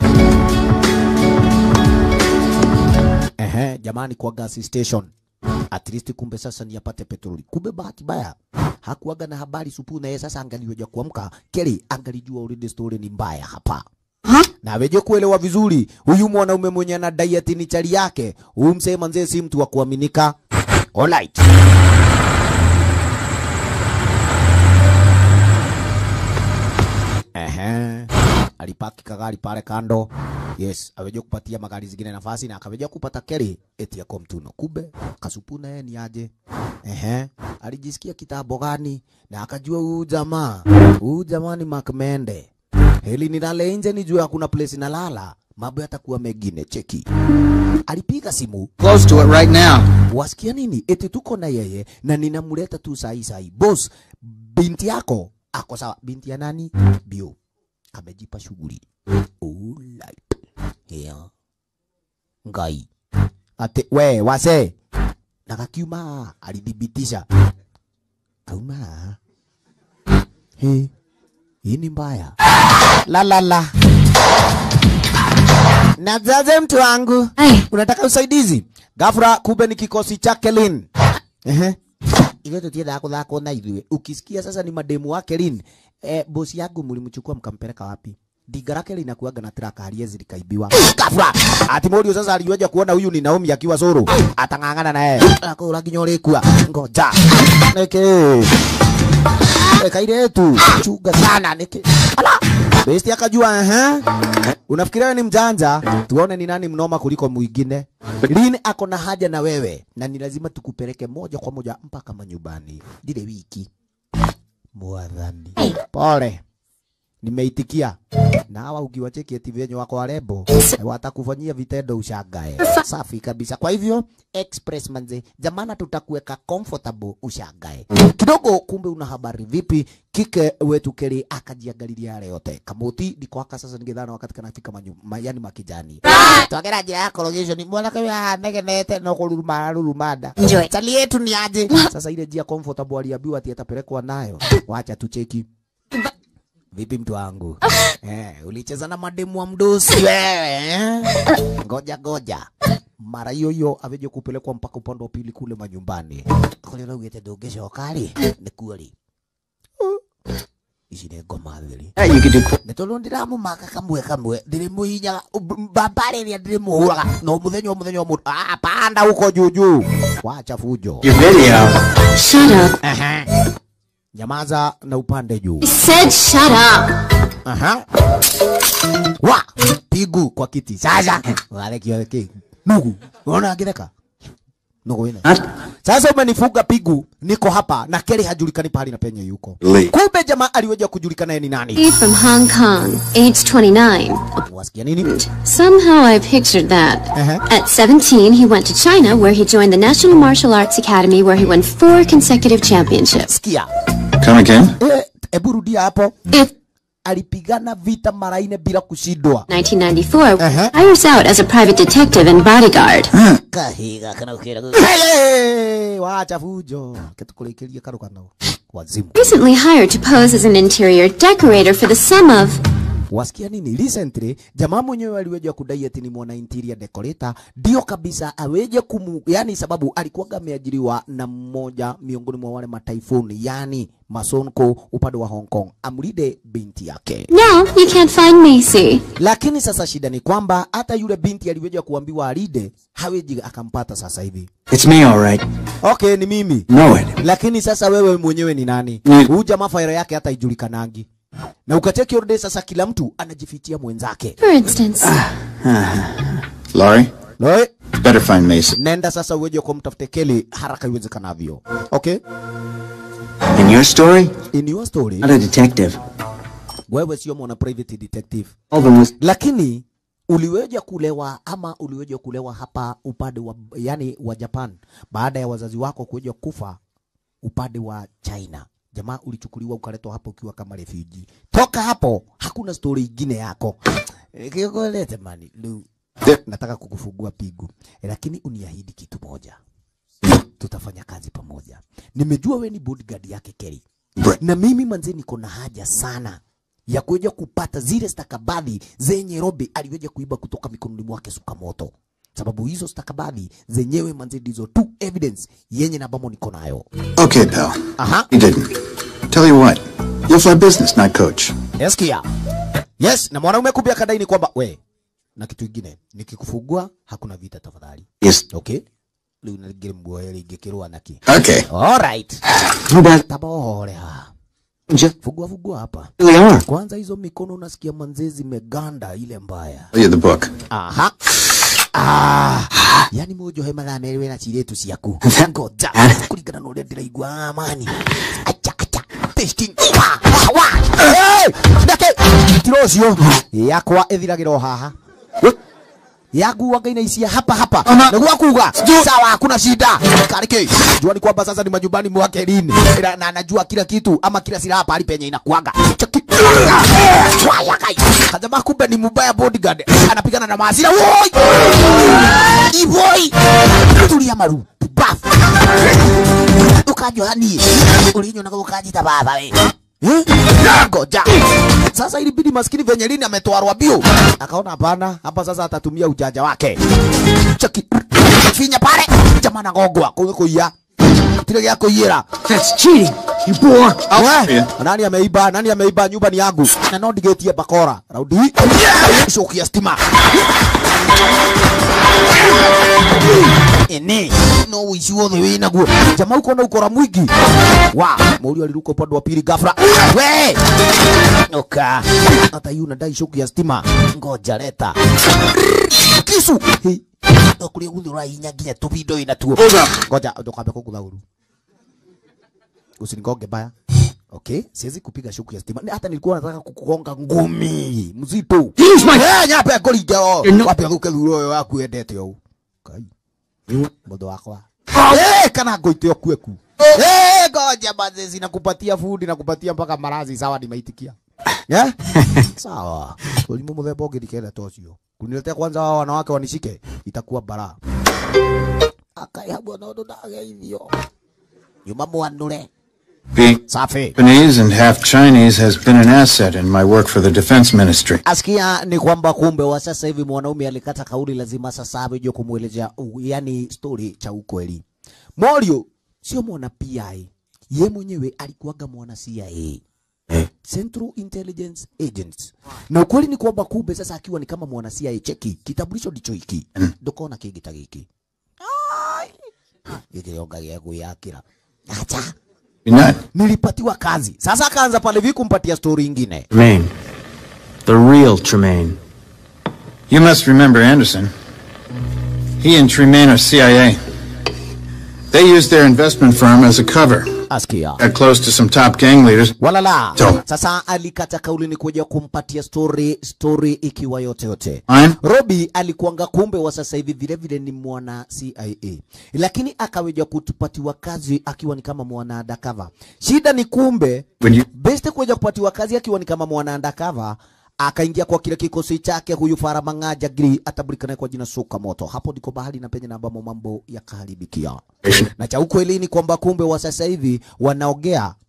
Ehe, jamani kwa gas station at least kumbe sasa ni apate petroli. Kumbe bahati baya hakuaga na habari Supu, na yeye sasa angaliweja kuamka Kelly angalijua already story ni mbaya hapa na aweje kuelewa vizuri huyu mwanaume mwenye ana diet ni chali yake, huyu msee manzee si mtu wa kuaminika. Alright. Ehe. Alipaki kagari pale kando. Yes, aweje kupatia magari zingine nafasi na akaweja kupata Kelly eti yako mtuno. Kumbe kasupu naye ni aje? Ehe. Alijisikia kitambo gani na akajua huyu jamaa, huyu jamaa ni Makmende. Heli nilale nje nijue hakuna place nalala, mambo yatakuwa mengine. Cheki, alipiga simu Close to it right now. wasikia nini? Eti tuko na yeye na ninamleta tu sahi sahi. Boss, binti yako ako sawa. Binti ya nani? Bio amejipa shughuli. Alright. Yeah. Ngai. Ate we wase. Na kakiuma alidhibitisha. Kauma. He. Hii ni mbaya. La la la. Nazaze mtu wangu. Ai. Unataka usaidizi? Gafra kumbe ni kikosi cha Kelin. Ehe. Ile tutienda kuthako na ithuĩ. Ukisikia sasa ni mademu wake Lin, eh, bosi yangu mlimchukua mkampeleka wapi? Diga lake linakuaga na traka haliwezi likaibiwa. Gafra. Ati Morio sasa aliweja kuona huyu ni Naomi akiwa soro. Atang'ang'ana na yeye. Akora nginya ũrĩkua. Ngoja. Nĩkĩ? Kaire tu. Chunga sana niki. Ala. Besti akajua ehe. Unafikiria wewe ni mjanja? Tuone ni nani mnoma kuliko mwingine. Lini ako na haja na wewe na ni lazima tukupeleke moja kwa moja mpaka manyumbani. Dile wiki. Mwadhani. Pole. Nimeitikia. Na hawa ukiwacheki eti venye wako warembo watakufanyia vitendo ushangae. Safi kabisa. Kwa hivyo express manze, jamana, tutakuweka comfortable ushangae kidogo. Kumbe una habari vipi? Kike wetu Keri akajiangalilia yale yote kamuti ndiko aka sasa, ningedhana wakati kanafika manyu, ma, yani makijani twagera njia ya cologation mwana kawe anegenete no kuruma rurumada Enjoy. chali yetu ni aje sasa. Ile njia comfortable aliambiwa ati atapelekwa nayo, wacha tucheki Vipi mtu wangu? Eh, ulicheza na mademu wa mdosi wewe. eh? Ngoja ngoja. Mara hiyo hiyo aveje kupelekwa mpaka upande wa pili kule manyumbani. Kule leo ugete dogesho kali. Ni kweli. Ici nĩ ngoma theri Hey, you could do nä tondå ndä ramå maka kamwe kamwe ndä rä må hinyaga mbambarä rä a ndä rä må hå raga no må thenya o må thenya o må ah, panda huko juju wacha fujo your video. Shut up. nyamaza na upande juu I said shut up. Aha. Wa pigu kwa kiti sasa wale kiweke nugu unaona angireka nugu ina sasa umenifuga pigu niko hapa na Kelly hajulikani pahali na penye yuko Lee. kumbe jamaa aliweja kujulikana yeye ni nani He from Hong Kong, age 29. wasikia nini Somehow I pictured that. Uh-huh. At 17, he went to China where he joined the National Martial Arts Academy where he won four consecutive championships. sikia Come again? eh hebu rudia hapo If alipigana vita mara nne bila kushindwa 1994, Uh-huh. hires out as a private detective and bodyguard. kahiga kana ukira hey, wacha fujo ketukulikiria karugano wazimu Recently hired to pose as an interior decorator for the sum of wasikia nini recently jamaa mwenyewe aliweja kudai ati ni mwana interior decorator ndio kabisa aweje kumu yani sababu alikuwaga ameajiriwa na mmoja miongoni mwa wale mataifuni yani masonko upande wa Hong Kong amlide binti yake No, you can't find Macy. lakini sasa shida ni kwamba hata yule binti aliweja kuambiwa alide haweji akampata sasa hivi It's me, all right. okay ni mimi Know it. lakini sasa wewe mwenyewe ni nani Ni- huyu jamaa faira yake hata ijulikanangi na ukacheki orde sasa kila mtu anajifitia mwenzake For instance, Laurie, Loe, better find Mason. nenda sasa uweje kwa mtafute Kelly haraka iwezekanavyo okay In your story, in your story not a detective. wewe sio mwana private detective Alvin was lakini uliweja kulewa ama uliweja kulewa hapa upande wa yani wa Japan baada ya wazazi wako kuweja kufa upande wa China. Jamaa ulichukuliwa ukaletwa hapo ukiwa kama refugee. Toka hapo hakuna story ingine yako. Eh, Kikolete mani, lu. Nataka kukufungua pigu. Eh, Lakini uniahidi kitu moja. Tutafanya kazi pamoja. Nimejua we ni bodyguard yake Kelly. Na mimi manze niko na haja sana ya kuja kupata zile stakabadhi zenye Robi aliweja kuiba kutoka mikononi mwake Sukamoto, sababu hizo stakabadhi zenyewe manze ndizo tu evidence yenye na bamo niko nayo. Okay, pal. Aha, You didn't. Tell you what, you'll fly business, not coach. eskia. Yes, na mwanaume kubia akadai ni kwamba we na kitu kingine nikikufungua hakuna vita tafadhali. yes. Okay? Riu nagire muoyo ingikirwa naki. Okay. All right. No bad. Tabohorea. Just Fungua fungua hapa. really are. Kwanza hizo mikono unasikia manze zimeganda ile mbaya. Tell you the book. Aha. Ah, yani mojo he mathaa merĩ wĩna ciretu ciaku ngoja kũringana na ũrĩa ndĩraigua amani acha acha tasting wa wa wa hey ndake tiro ũcio yakwa ĩthiragĩra o haha yaguaga inaishia hapa hapa nĩguo akuga sawa hakuna shida kariki jua ni kwamba sasa ni majumbani mwake lini Ila- na anajua kila kitu ama kila silaha pahali penye inakuaga Chaki. Waya kai. Kajamaa kumbe ni mubaya bodyguard anapigana na maasira woi iboi tulia maru baf ukajua ni ulinyo na ukajita baba we Eh? Ngoja. Sasa ilibidi maskini venye lini ametwarwa bio. Akaona hapana, hapa sasa atatumia ujanja wake. Chaki. Finya pale. Jamaa na ngogwa kwa kuia. Kile ya kuira. That's cheating. You bore. We, nani ameiba? Nani ameiba? Nyumba ni yangu. Na no ndigetie bakora. Raundi. Shoki stima. Ene, no wici wothe wĩna guo. Jamaa uko na ukora mwingi. Wa, mũriũ aliruka upande wa pili ghafla. We! Oka. Hata yu nadai shoki ya stima. Ngoja leta. Kisu. Hey. Okuria guthura hinya nginya tubindo ina tuo. Ngoja ndokambe kugutha uru. Usinigonge baya. Okay, siwezi kupiga shuku ya stima. Ni- Hata nilikuwa nataka kukugonga ngumi mzito. Use my- Eh, nyape kuringa o. You're not- Wape guke thuro yo waku endete o. Kai. Mbodo wakwa. Eh, kana ngoite o kweku. Eh, ngoja bazezi nakupatia food nakupatia mpaka marazi sawa nimeitikia. Eh? Sawa. Ulimu muthemba ũngĩ ndikenda ta ũcio. Kuniletea kwanza hao wanawake wanishike itakuwa bara. Akaihabwa na ũndũ ndageithio. Nyuma mwanure. Being Safi. Japanese and half Chinese has been an asset in my work for the Defense Ministry. Asikia ni kwamba kumbe wa sasa hivi mwanaume alikata kauli, lazima sasa aje kumwelezea u- yani story cha ukweli. Morio sio mwana PI, ye mwenyewe alikuwaga mwana CIA. Central Intelligence Agents. Na ukweli ni kwamba kumbe sasa akiwa ni kama mwana CIA, cheki kitambulisho ndicho hiki, ndokona kingi ta giki gikionga gĩa kwĩyakĩra acha You're not. nilipatiwa kazi sasa akaanza pale vi kumpatia story ingine Tremaine. The real Tremaine. You must remember Anderson. He and Tremaine are CIA. They used their investment firm as a cover. askia Got close to some top gang leaders. walala So- sasa alikata kauli ni kuja kumpatia story story ikiwa yote yote Fine. Robi alikuanga kumbe wa sasa hivi vile vile ni mwana CIA, lakini akaweja kutupatiwa kazi akiwa ni kama mwana undercover. Shida ni kumbe When you Beste kuja kupatiwa kazi akiwa ni kama mwana undercover akaingia kwa kile kikosi chake huyu Fara Mang'aja Giri atabulikana kwa jina Suka Moto. Hapo ndiko bahali na penye na ambamo mambo yakaharibikia. Na cha ukweli ni kwamba kumbe wa sasa hivi wanaogea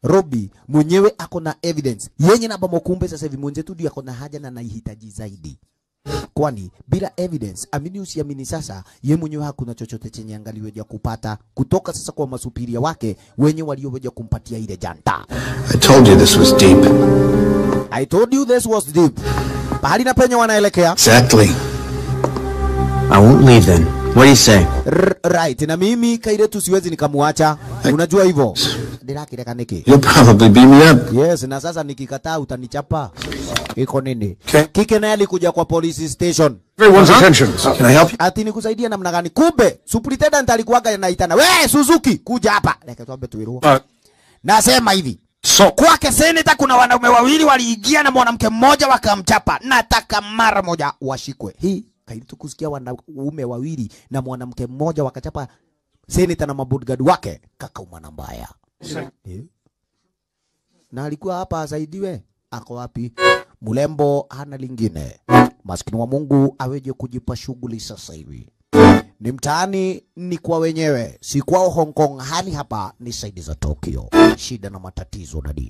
Robi mwenyewe ako na evidence yenye na bomo, kumbe sasa hivi mwenzetu ndio ako na haja na anahitaji zaidi kwani bila evidence, amini usiamini, sasa ye mwenyewe hakuna chochote chenye angaliweja kupata kutoka sasa kwa masupiria wake wenye walioweja kumpatia ile janta. I told you this was deep. I told you this was deep. Pahali na penye wanaelekea Exactly. I won't leave then. What do you say? R right, na mimi Kairetu siwezi nikamuacha, unajua hivyo ndirakireka niki You'll probably beat me up. Yes, na sasa nikikataa utanichapa. Iko nini? Okay. Kike naye alikuja kwa police station. Everyone's attention. Can I help you? Ati nikusaidia namna gani? Kumbe superintendent alikuwaga anaitana, "We Suzuki, kuja hapa." Leke tuambe tuirua. Uh, Nasema hivi. so, Kwake seneta kuna wanaume wawili waliingia na mwanamke mmoja wakamchapa. Nataka mara moja washikwe. Hii kailitu kusikia wanaume wawili na mwanamke mmoja wakachapa seneta na mabodyguard wake. Kaka umana mbaya. Eh? Na alikuwa hapa asaidiwe. Ako wapi? Mulembo hana lingine. Maskini wa Mungu aweje kujipa shughuli sasa hivi. Ni mtaani, ni kwa wenyewe, si kwao Hong Kong. Hali hapa ni saidi za Tokyo, shida na matatizo dadi.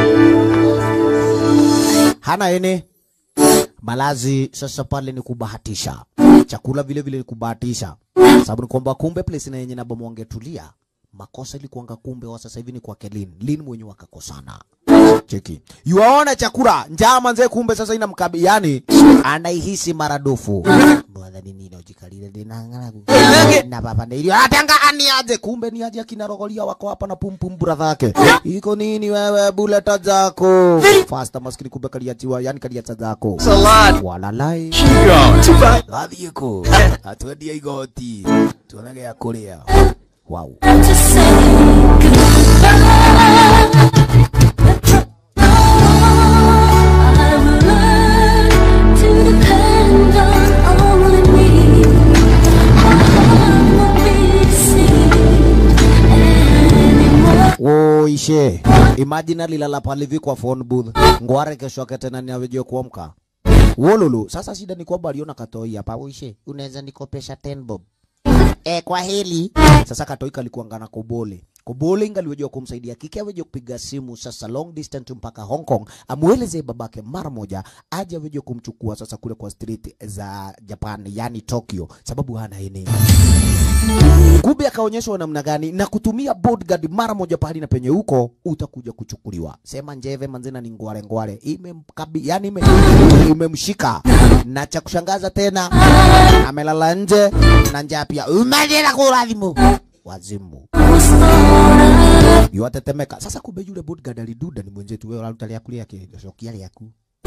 Hana ene malazi sasa pale ni kubahatisha, chakula vile vile ni kubahatisha, sababu ni kwamba kumbe place na yenye na bomo wangetulia makosa ilikuanga kumbe wa sasa hivi ni kwa Kelin Lin mwenye wakakosana. Cheki. Yuaona chakula njaa manze kumbe sasa ina mkabi yani anaihisi maradufu. Bwana nini nojikalile dinangana ku. Na baba ndio atanga ani aje kumbe ni aje akina rogolia wako hapa na pum pum brother yake. Iko nini wewe buleta zako? Faster maskini kumbe kaliatiwa yani kaliata zako. Walalai. Gathi yuko. Atwendia igoti. Tuonage ya kulia. Wow. Woishe. Imagine alilala pale hivi kwa phone booth. Ngware kesho yake tena ni aweje kuamka. Wololo. Sasa shida ni kwamba aliona katoi hapa. Woishe. Unaweza nikopesha 10 bob. Eh, kwa heli. Sasa katoi kalikuanga na kobole. Kobole ingaliwejwa kumsaidia kike aweje kupiga simu sasa long distance mpaka Hong Kong, amueleze babake mara moja aje aweje kumchukua sasa kule kwa street za Japan, yani Tokyo, sababu hana eneo. Kumbe akaonyeshwa namna gani na kutumia bodyguard mara moja pahali na penye huko utakuja kuchukuliwa. Sema njeve manzina ni ngware ngware. Imemkabi yani ime, imemshika. Na cha kushangaza tena amelala nje na njaa pia. Umejela kulazimu. Wazimu. Yuatetemeka. Sasa kumbe yule bodyguard aliduda ni mwenzetu wewe alutalia kulia kishokia yaku.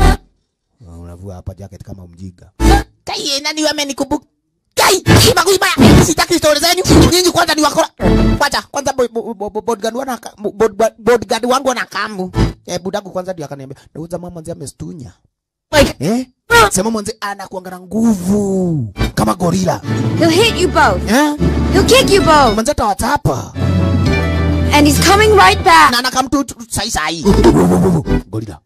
Unavua hapa jacket kama mjiga. Kai nani wamenikumbuka? Kai, ima kuima, sitaki story zenyu. Nyinyi kwanza ni wakora. Kwanza kwanza bo- bo- bo- bo- bodyguard wana bod- bodyguard wangu wana kamu. Eh, budangu kwanza ndio akaniambia, "Nauza mama mzee amestunya." Eh? Sema mwanze anakuanga na nguvu kama gorila. He'll hit you both. Eh? He'll kick you both. Mwanze atawachapa. And he's coming right back. Na anakamtu tu- sai sai. Gorila.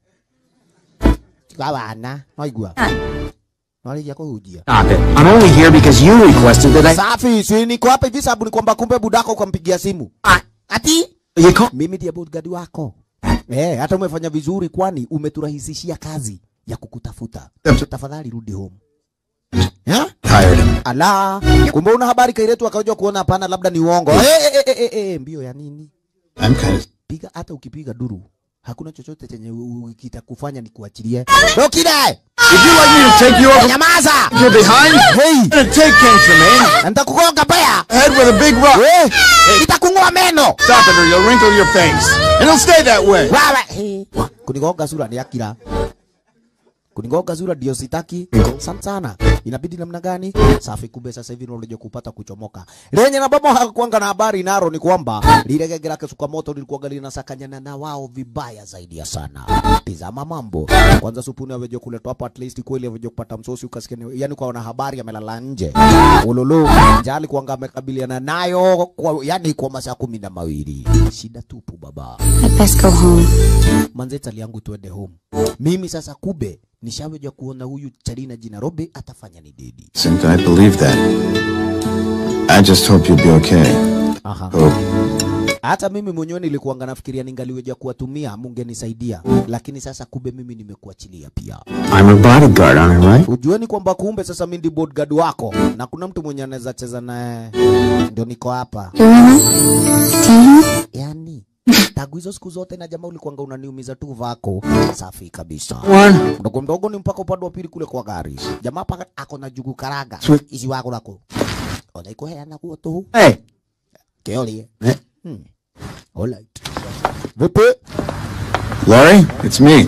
Kabana, naigua. Nalijia kuhujia. Stop it. I'm only here because you requested that I... Safi, si niko hapa hivi sababu ni kwamba kumbe budako ukampigia simu. Ati You call... mimi ndiye bodyguard wako. Eh, hata umefanya vizuri kwani umeturahisishia kazi ya kukutafuta. Tafadhali rudi home. Ya? Hired him. Ala, kumbe una habari kailetu akaja kuona hapana labda ni uongo. Eh, eh, eh, eh, eh, mbio ya nini? I'm kind of. Piga hata ukipiga duru. Hakuna chochote chenye u- u- kitakufanya nikuachilie. Dokide! Would you like me to take you over Nyamaza! your behind? Hey! I'm gonna take King Tremaine. Na Nitakugonga baya. Head with a big rock. Eh! Nitakung'oa meno. Stop it or you'll wrinkle your face. And it'll stay that way. Wewe. Hey. Kunigonga sura ni akira. Kunigonga sura ndio sitaki. Sana sana. Inabidi namna gani? Safi kumbe sasa hivi ndio kupata kuchomoka. Lenye na baba hakuanga na habari naro ni kwamba lile gege lake suka moto lilikuwa linasakanyana na wao vibaya zaidi ya sana. Tizama mambo. Kwanza supuni aweje kuletwa hapo at least kweli aweje kupata msosi ukasikia ni- yani kwa wana habari amelala nje. Ululu. Njali kuanga amekabiliana nayo kwa yani kwa masaa kumi na mawili. Shida tupu baba I'd best go home. manze tali yangu tuende home. Mimi sasa kube nishaweja kuona huyu Charina jina Robe atafanya ni dedi. Since I believe that. I just hope you'll be okay. Aha. Hope. Hata mimi mwenyewe nilikuanga nafikiria ningaliweja kuwatumia mungenisaidia, lakini sasa kumbe mimi nimekuachilia pia. I'm her bodyguard on her, right? Ujueni kwamba kumbe sasa mimi ndi bodyguard wako na kuna mtu mwenye anaweza cheza naye, ndio niko hapa. Gorilla? Team? Yani tagu hizo siku zote na jamaa ulikuanga unaniumiza tu vako. Safi kabisa. One. Mdogo mdogo ni mpaka upande wa pili kule kwa gari. Jamaa paka ako na jugu karaga. Ici wako nako. Ona iko heana kuo tu. Hey. Keolie. Eh. Hmm. Alright. Vipi? Laurie, it's me.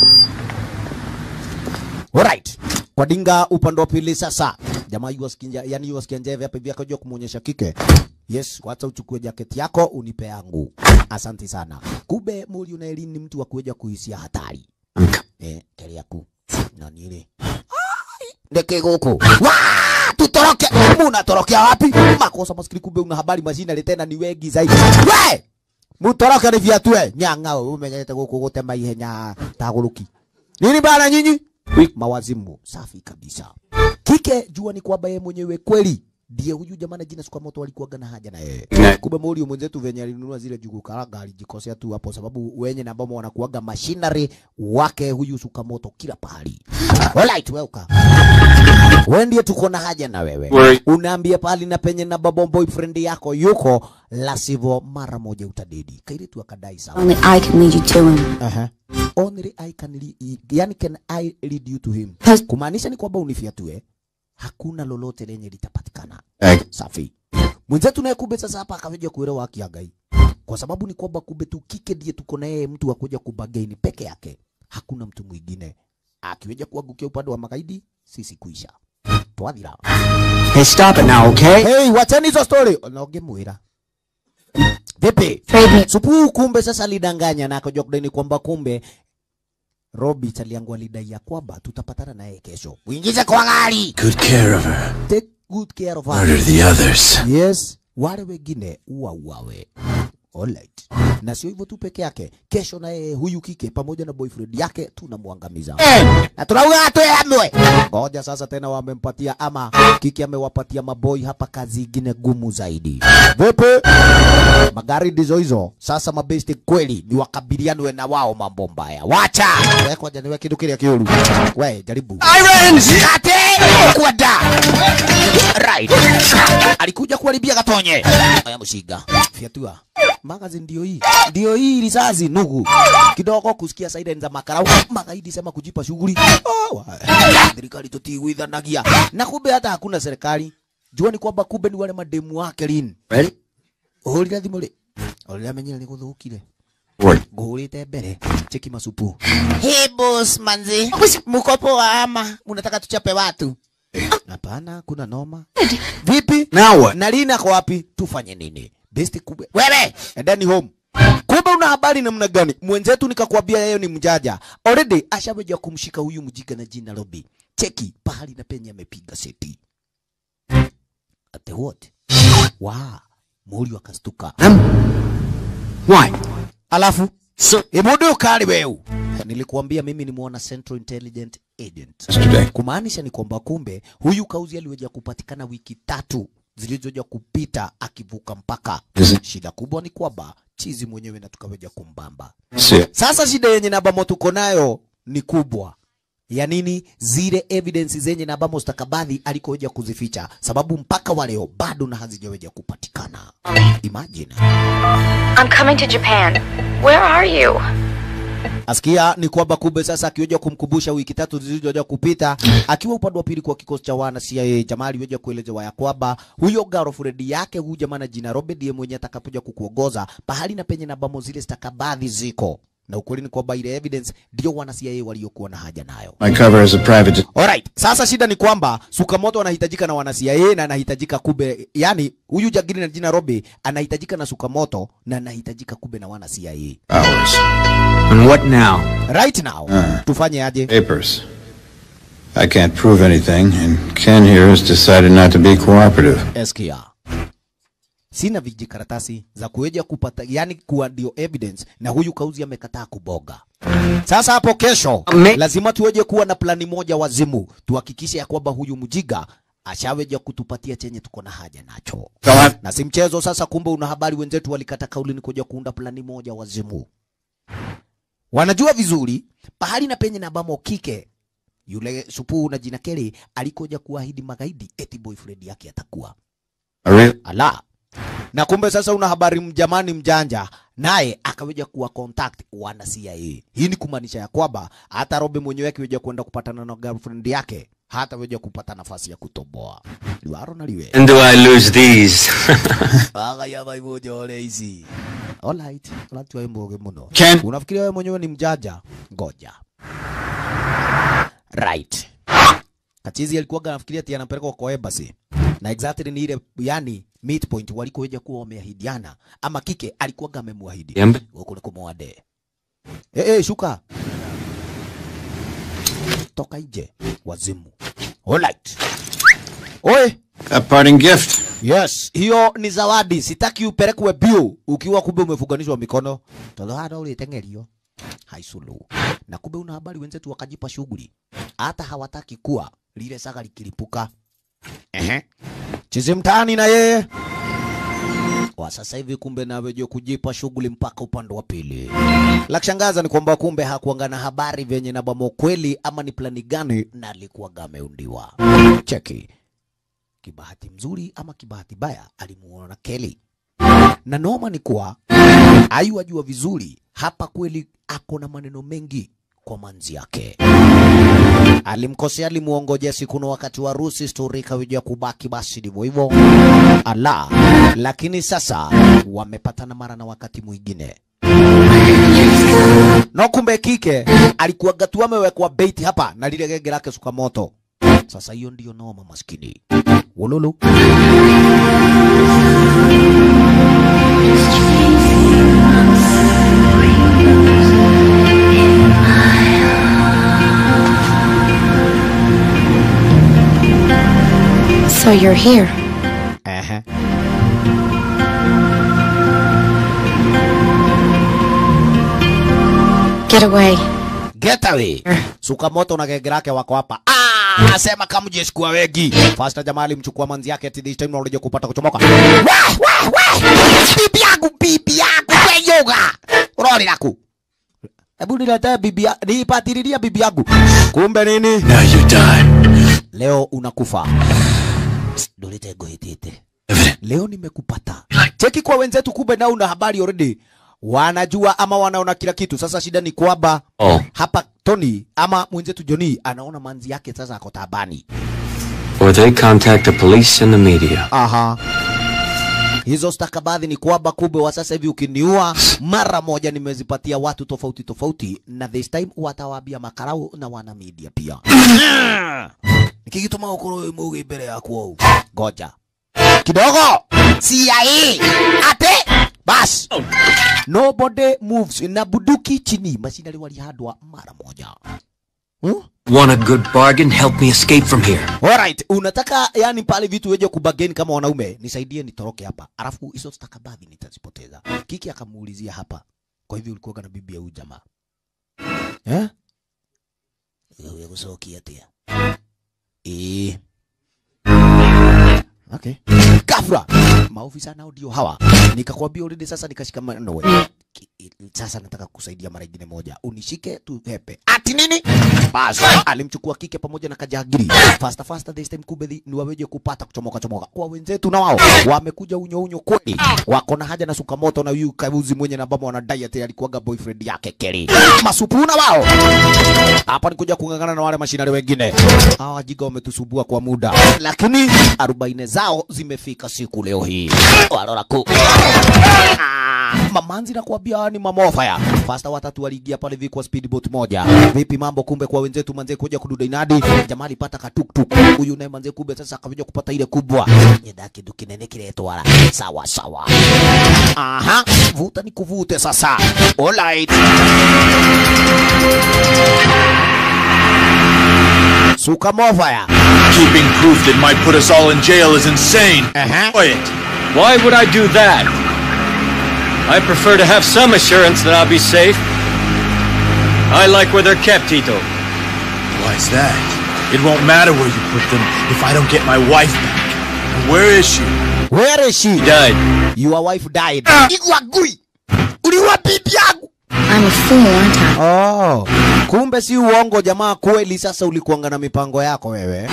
Alright. Kwa dinga upande wa pili sasa. Jamaa yu asikinja, yani yu asikia njeve hapa hivi akajua kumuonyesha kike. Yes, wacha uchukue jaketi yako unipe yangu. Asante sana. Kumbe Muri Unaeli ni mtu wa kuja kuhisia hatari. I'm co- Eh, keri yaku. Na nile. Ndeke goko. Wa! Tutoroke. Munatorokea wapi? Makosa maskini kumbe una habari mashina tena ni wengi zaidi. We! Mutoroke ni viatu we. Nyanga umenyete goko gutema ihenya taguruki. Nini bana nyinyi? Mawazimu safi kabisa. Kike jua ni kwamba yeye mwenyewe kweli ndiye huyu jamaa na jina Sukamoto alikuwaga na haja na yeye. Kumbe Morio mwenzetu venye alinunua zile jugu karanga alijikosea tu hapo, sababu wenye na ambao wanakuwaga machinery wake huyu Sukamoto kila pahali. Alright, welcome. Wewe ndiye tuko na haja na wewe. Wewe- Unaambia pahali na penye na babo boyfriend yako yuko, la sivyo mara moja utadedi. Kairi tu akadai sawa. Only I can lead you to him. Aha. Only I can lead, yani can I lead you to him. Pas- Kumaanisha ni kwamba unifiatue, hakuna lolote lenye litapatikana. Ag- Safi. Mwenzetu naye kumbe sasa hapa akaweja kuelewa haki ya Ngai. Kwa sababu ni kwamba kumbe tu kike ndiye tuko na yeye mtu wa kuja kubagaini peke yake. Hakuna mtu mwingine. Akiweja kuangukia upande wa magaidi, sisi kuisha. Twathira. Hey, stop it now, okay? Hey, wachani hizo story. Onoge mwira. Vipi? Trade me. Supu kumbe sasa alidanganya na akajua kudai kwamba kumbe Robi chaliangu alidai ya kwamba tutapatana naye kesho. Uingize kwa gari. Good care of her. Take good care of her. Murder the others. Yes, wale wengine uwa uwawe. Alright. Na sio hivyo tu peke yake, kesho naye huyu kike pamoja na boyfriend yake tunamwangamiza. Na tunauga atuamwe. Ngoja sasa tena wamempatia ama kike amewapatia maboy hapa kazi ingine gumu zaidi. Vipi? Magari ndizo hizo. Sasa mabesti kweli ni wakabilianwe na wao mambo mbaya. Wacha. Wewe kwanza niwe kitu kile kiuru. Wewe jaribu. Irons! Kate! Kwenda. Right. Alikuja kuharibia katonye. Aya mshiga. Fiatua. Magazine ndio hii. Ndio hii risasi nugu. Kidogo kusikia siren za makarau. Magaidi sema kujipa shughuli. Oh, wa- serikali tutiwithanagia. Na kumbe hata hakuna serikali. Jua ni kwamba kumbe ni wale mademu wake lini. Ready? Uhurira thimu ri. Urira menyera ni guthukire. What? Nguhurite mbere. Cheki masupu. Hey boss manzi. Muko poa ama unataka tuchape watu? Hapana, kuna noma. Vipi? Now what? Na Lina kwa wapi? Tufanye nini? Besti kubwa. Wewe, endeni home. Kumbe una habari namna gani? Mwenzetu nikakwambia yeye ni mjaja. Already ashaweja kumshika huyu mjika na jina Robi. Cheki pahali na penye amepiga seti. Ate what? Wa, Muri akastuka. Why? Alafu So, Imudu kali weu. Nilikuambia mimi ni mwana Central Intelligent Agent. Yesterday. Kumaanisha ni kwamba kumbe huyu kauzi aliweja kupatikana wiki tatu zilizoja kupita akivuka mpaka. Is it- Shida kubwa ni kwamba chizi mwenyewe na tukaweja kumbamba. See, Sasa shida yenye nabamo tuko nayo ni kubwa ya nini? Zile evidence zenye nabamo stakabadhi alikoweja kuzificha, sababu mpaka wa leo bado na hazijaweja kupatikana. Imagine. I'm coming to Japan. Where are you? Asikia ni kwamba kumbe sasa akiweja kumkumbusha wiki tatu zilizoja kupita akiwa upande wa pili kwa kikosi cha wana CIA, jamaa aliweja kuelezewa ya kwamba huyo girlfriend yake huyu jamaa na jina Robert ndiye mwenye atakapoja kukuongoza pahali na penye na bamo zile stakabadhi ziko, na ukweli ni kwamba ile evidence ndio wana CIA waliokuwa na haja nayo. my cover as a private. Alright, sasa shida ni kwamba Sukamoto anahitajika na wana CIA na anahitajika kube, yani huyu jagiri na jina Robe anahitajika na Sukamoto na anahitajika kube na wana CIA. Hours. and what now? Right now, tufanye aje? Papers. I can't prove anything, and Ken here has decided not to be cooperative. Eskia. Sina vijikaratasi za kuweja kupata, yani kuwa ndio evidence, na huyu kauzi amekataa kuboga. Sasa hapo kesho Me- lazima tuweje kuwa na plani moja wazimu, tuhakikishe ya kwamba huyu mjiga ashaweja kutupatia chenye tuko na haja nacho They'll have na si mchezo sasa. Kumbe una habari, wenzetu walikata kauli ni kuja kuunda plani moja wazimu. Wanajua vizuri pahali na penye na bamo kike yule supu na jina Kelly alikuja kuahidi magaidi eti boyfriend yake atakuwa a real ala na kumbe sasa una habari mjamani mjanja naye akaweja kuwa contact wana CIA. Hii ni kumaanisha ya kwamba hata Robe mwenyewe akiweja kwenda kupatana na girlfriend yake hataweja kupata nafasi ya kutoboa liwaro na liwe And do I lose these? aga ya maimoja ole hizi alright alright wewe mboge muno Ken. unafikiria wewe mwenyewe ni mjanja ngoja right Kachizi alikuwa anafikiria ati anapelekwa kwa embassy na exactly ni ile yani midpoint walikoja kuwa wameahidiana ama kike alikuwa amemwahidi Yembe. huko ni kumwade eh eh shuka toka nje wazimu alright oe a parting gift. Yes, hiyo ni zawadi. Sitaki upelekwe bio ukiwa kumbe umefunganishwa mikono. Tolo hada ulitengerio. Haisulu. Na kumbe una habari wenzetu wakajipa shughuli. Hata hawataki kuwa lile saga likilipuka. Ehe. Chizi mtaani na yeye. Kwa sasa hivi kumbe naweje kujipa shughuli mpaka upande wa pili. La kushangaza ni kwamba kumbe hakuangana habari vyenye na bamo kweli ama ni plani gani na alikuwa gameundiwa. Cheki kibahati mzuri ama kibahati baya alimuona Kelly. Na noma ni kuwa ayu ajua vizuri hapa kweli ako na maneno mengi kwa manzi yake. Alimkosea, alimuongojea siku na wakati wa harusi, stori ikawija kubaki basi ndivyo hivyo. Ala, lakini sasa wamepatana mara na wakati mwingine no kumbe kike alikuwa gatu amewekwa bait hapa na lile genge lake suka moto. Sasa hiyo ndiyo noma maskini. Wololo. So you're here. Ehe. Get away. Get away. Suka moto na genge lake wako hapa. Ah, asema kama jeshi kuwa wengi. Fasta jamaa alimchukua manzi yake ati this time unakuja kupata kuchomoka. Wah, wah, wah. Bibi yangu, bibi yangu, we yoga. Roli laku. Hebu niletee bibi ya, nipatililia bibi yangu. Kumbe nini? Now you die. Leo unakufa. Dolete goitete. Leo nimekupata. Cheki kwa wenzetu, kumbe nao una habari already. Wanajua ama wanaona kila kitu. Sasa shida ni kwamba Oh. hapa Tony ama mwenzetu Johnny anaona manzi yake sasa ako tabani. Or they contact the police and the media. Aha. Hizo stakabadhi ni kwamba kumbe wa sasa hivi ukiniua mara moja nimezipatia watu tofauti tofauti, na this time watawaambia makarau na wana media pia. Nikigituma ukoro mugi mbele yako au goja kidogo CIA ate bas nobody moves na buduki chini mashinari walihandwa mara moja hmm? Want a good bargain? Help me escape from here. Alright, unataka yani pale vitu weje kubageni kama wanaume, nisaidie nitoroke hapa. Alafu hizo stakabadhi nitazipoteza. Kiki akamuulizia hapa. Kwa hivyo ulikuwa na bibi ya huyu jamaa. Eh? Wewe kusokia tia. Eh. Okay. Gafra. Maofisa nao ndio hawa. Nikakwambia already sasa nikashikamana nawe. Ki- Sasa nataka kusaidia mara ingine moja. Unishike tu hepe. Ati nini? Basi alimchukua kike pamoja na kajagiri. Faster faster this time kumbe ni waweje kupata kuchomoka chomoka. Kwa wenzetu na wao wamekuja unyo unyo kweli. Wako na haja na suka moto na huyu kabuzi mwenye na ambamo wanadai ati alikuwaga boyfriend yake Kelly. Masupuna wao. Hapa ni kuja kung'ang'ana na wale mashinari wengine. Hawa wajiga wametusubua kwa muda, lakini arobaini zao zimefika siku leo hii. Walora ku Ah, mamanzi na kuambia ni mamofaya fasta watatu waliingia pale hivi kwa speedboat moja. Vipi mambo? Kumbe kwa wenzetu manze kuja kududa inadi, jamaa alipata katuktuk. Huyu naye manze kumbe sasa akakuja kupata ile kubwa nyenda kitu kinene kiretwara sawa sawa. Aha, vuta ni kuvute sasa. Alright. Suka mofaya. Keeping proof that might put us all in jail is insane. Uh-huh. Quiet. Why would I do that? I prefer to have some assurance that I'll be safe. I like where they're kept, Tito. Why's that? It won't matter where you put them if I don't get my wife back. And where is she? Where is she? Died. Your wife died. Igwagui. Uliua bibi yangu. I'm a fool, aren't I? Oh, kumbe si uongo jamaa, kweli. Sasa ulikuanga na mipango yako wewe.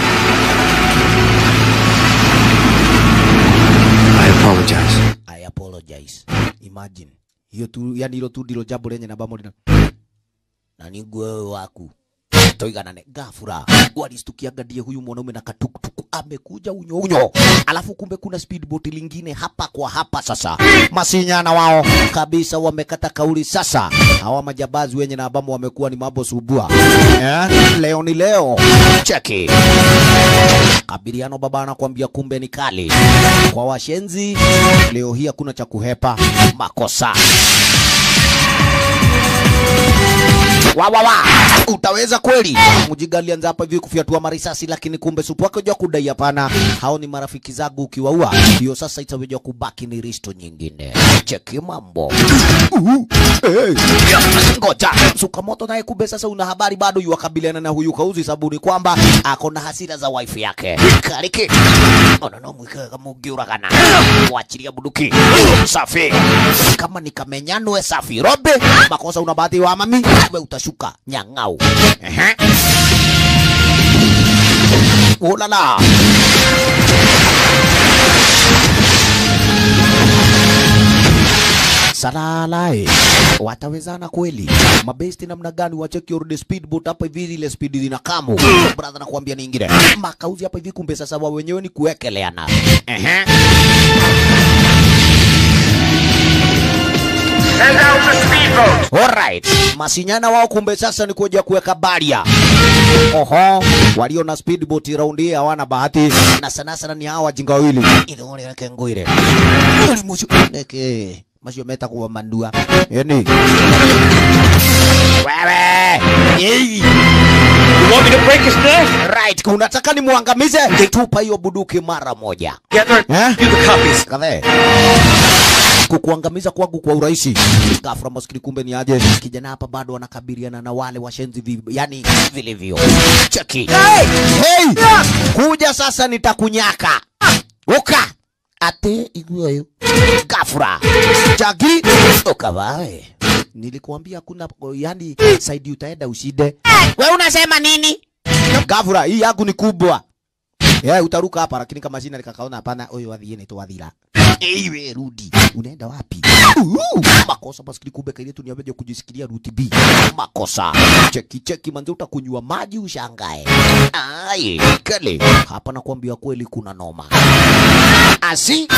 I apologize. I apologize. Imagine hiyo tu, yani hilo tu ndilo jambo lenye na bamo lina na niguo wewe waku toiganane gafura walistukiaga ndiye huyu mwanaume na katukutuku amekuja unyo unyo, alafu kumbe kuna speedboat lingine hapa kwa hapa. Sasa masinyana wao kabisa wamekata kauli. Sasa hawa majabazi wenye na ambamo wamekuwa ni mambo subua eh? Leo ni leo, cheki Kabiliano baba anakuambia kumbe ni kali kwa washenzi. Leo hii hakuna cha kuhepa makosa. wa wa wa utaweza kweli? Mjiga alianza hapa hivi kufyatua marisasi, lakini kumbe supu wake jua kudai hapana, hao ni marafiki zangu, ukiwaua hiyo sasa itaweza kubaki ni risto nyingine. Cheki mambo Uhu. Hey. Ngoja Sukamoto naye kumbe sasa una habari bado yuwakabiliana na huyu kauzi sabuni kwamba ako na hasira za wife yake kariki ona no mwike kama ungiuragana wachilia bunduki safi kama nikamenyanwe safi robe makosa una bahati wa mami we utashuka nyang'au Ehe. ulala salalae watawezana kweli mabesti namna gani wacheki order speedboat hapa hivi ile speed lina kamu brother nakwambia ni ingine makauzi hapa hivi kumbe sasa wao wenyewe ni kuwekeleana ehe Send out the speedboat. Alright. Masinyana wao kumbe sasa ni kuja kuweka baria. Oho, walio na speedboat round hii hawana bahati na sana sana ni hawa wajinga wawili. Ile wale yake ngoire. Uli mushu neke. Masio meta kuwa mandua. Yani. Wewe. Yei. You want me to break his neck? Right, unataka nimwangamize? Tupa hiyo buduki mara moja. Gather Eh? do the copies. Kadhe. Kukuangamiza kwangu kwa urahisi. Ghafla maskini kumbe ni aje. Kijana hapa bado anakabiliana na wale washenzi vi, yani vilivyo. Cheki. Hey! Hey! Kuja sasa nitakunyaka. Uka. Ate iguayo. Ghafla. Chagi. Ukavae. Nilikuambia kuna yani side utaenda ushide. Wewe unasema nini? Ghafla hii yangu ni kubwa. Yeah, utaruka hapa lakini kama jina likakaona hapana, huyo wadhiene ni tu wadhira. Ewe rudi. Unaenda wapi? Uh, makosa maskini kumbe kaile tu niameje kujisikilia ruti B. Makosa. Cheki cheki manze utakunywa maji ushangae. Ai, kale. Hapa nakwambia kweli kuna noma. Asi.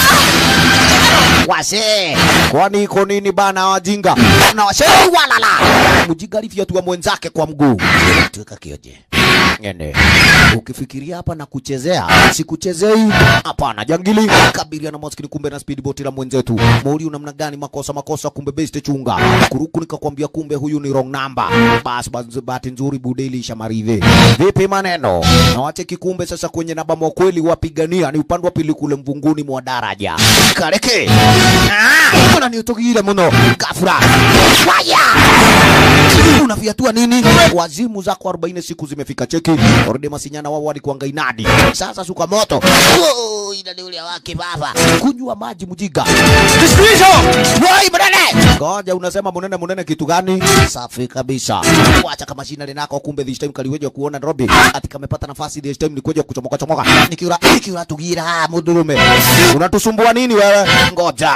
Wase. Kwani iko nini bana wajinga? Na wase walala. Mjinga alifyatua mwenzake kwa mguu. Tuweka kioje. Ngene. Ukifikiria hapa na kuchezea, sikuchezei. Hapana, jangili kabilia na maskini kumbe na speedboat la mwenzetu. Mauli namna gani makosa makosa kumbe best chunga. Kuruku nikakwambia kumbe huyu ni wrong number. Bas bas bahati nzuri budeli shamarive. Vipi maneno? Na wache kikumbe sasa kwenye namba mwa kweli wapigania ni upande wa pili kule mvunguni mwa daraja. Kareke. Ah, mbona ni utogile mno. Gafura. Fire! Unafiatua nini? Wazimu zako 40 siku zimefika cheki. Oride masinyana wao walikuanga inadi. Sasa suka moto. Oh, inadi ule wake baba. Kunywa maji mjiga. Distrizo! Wai mnene! Ngoja unasema munene munene kitu gani? Safi kabisa. Wacha kama shina linako kumbe this time kaliweja kuona Robi. Ati kamepata nafasi this time ni kuja kuchomoka chomoka. Nikiura nikiura tugira mudurume. Unatusumbua nini wewe? Ngoja.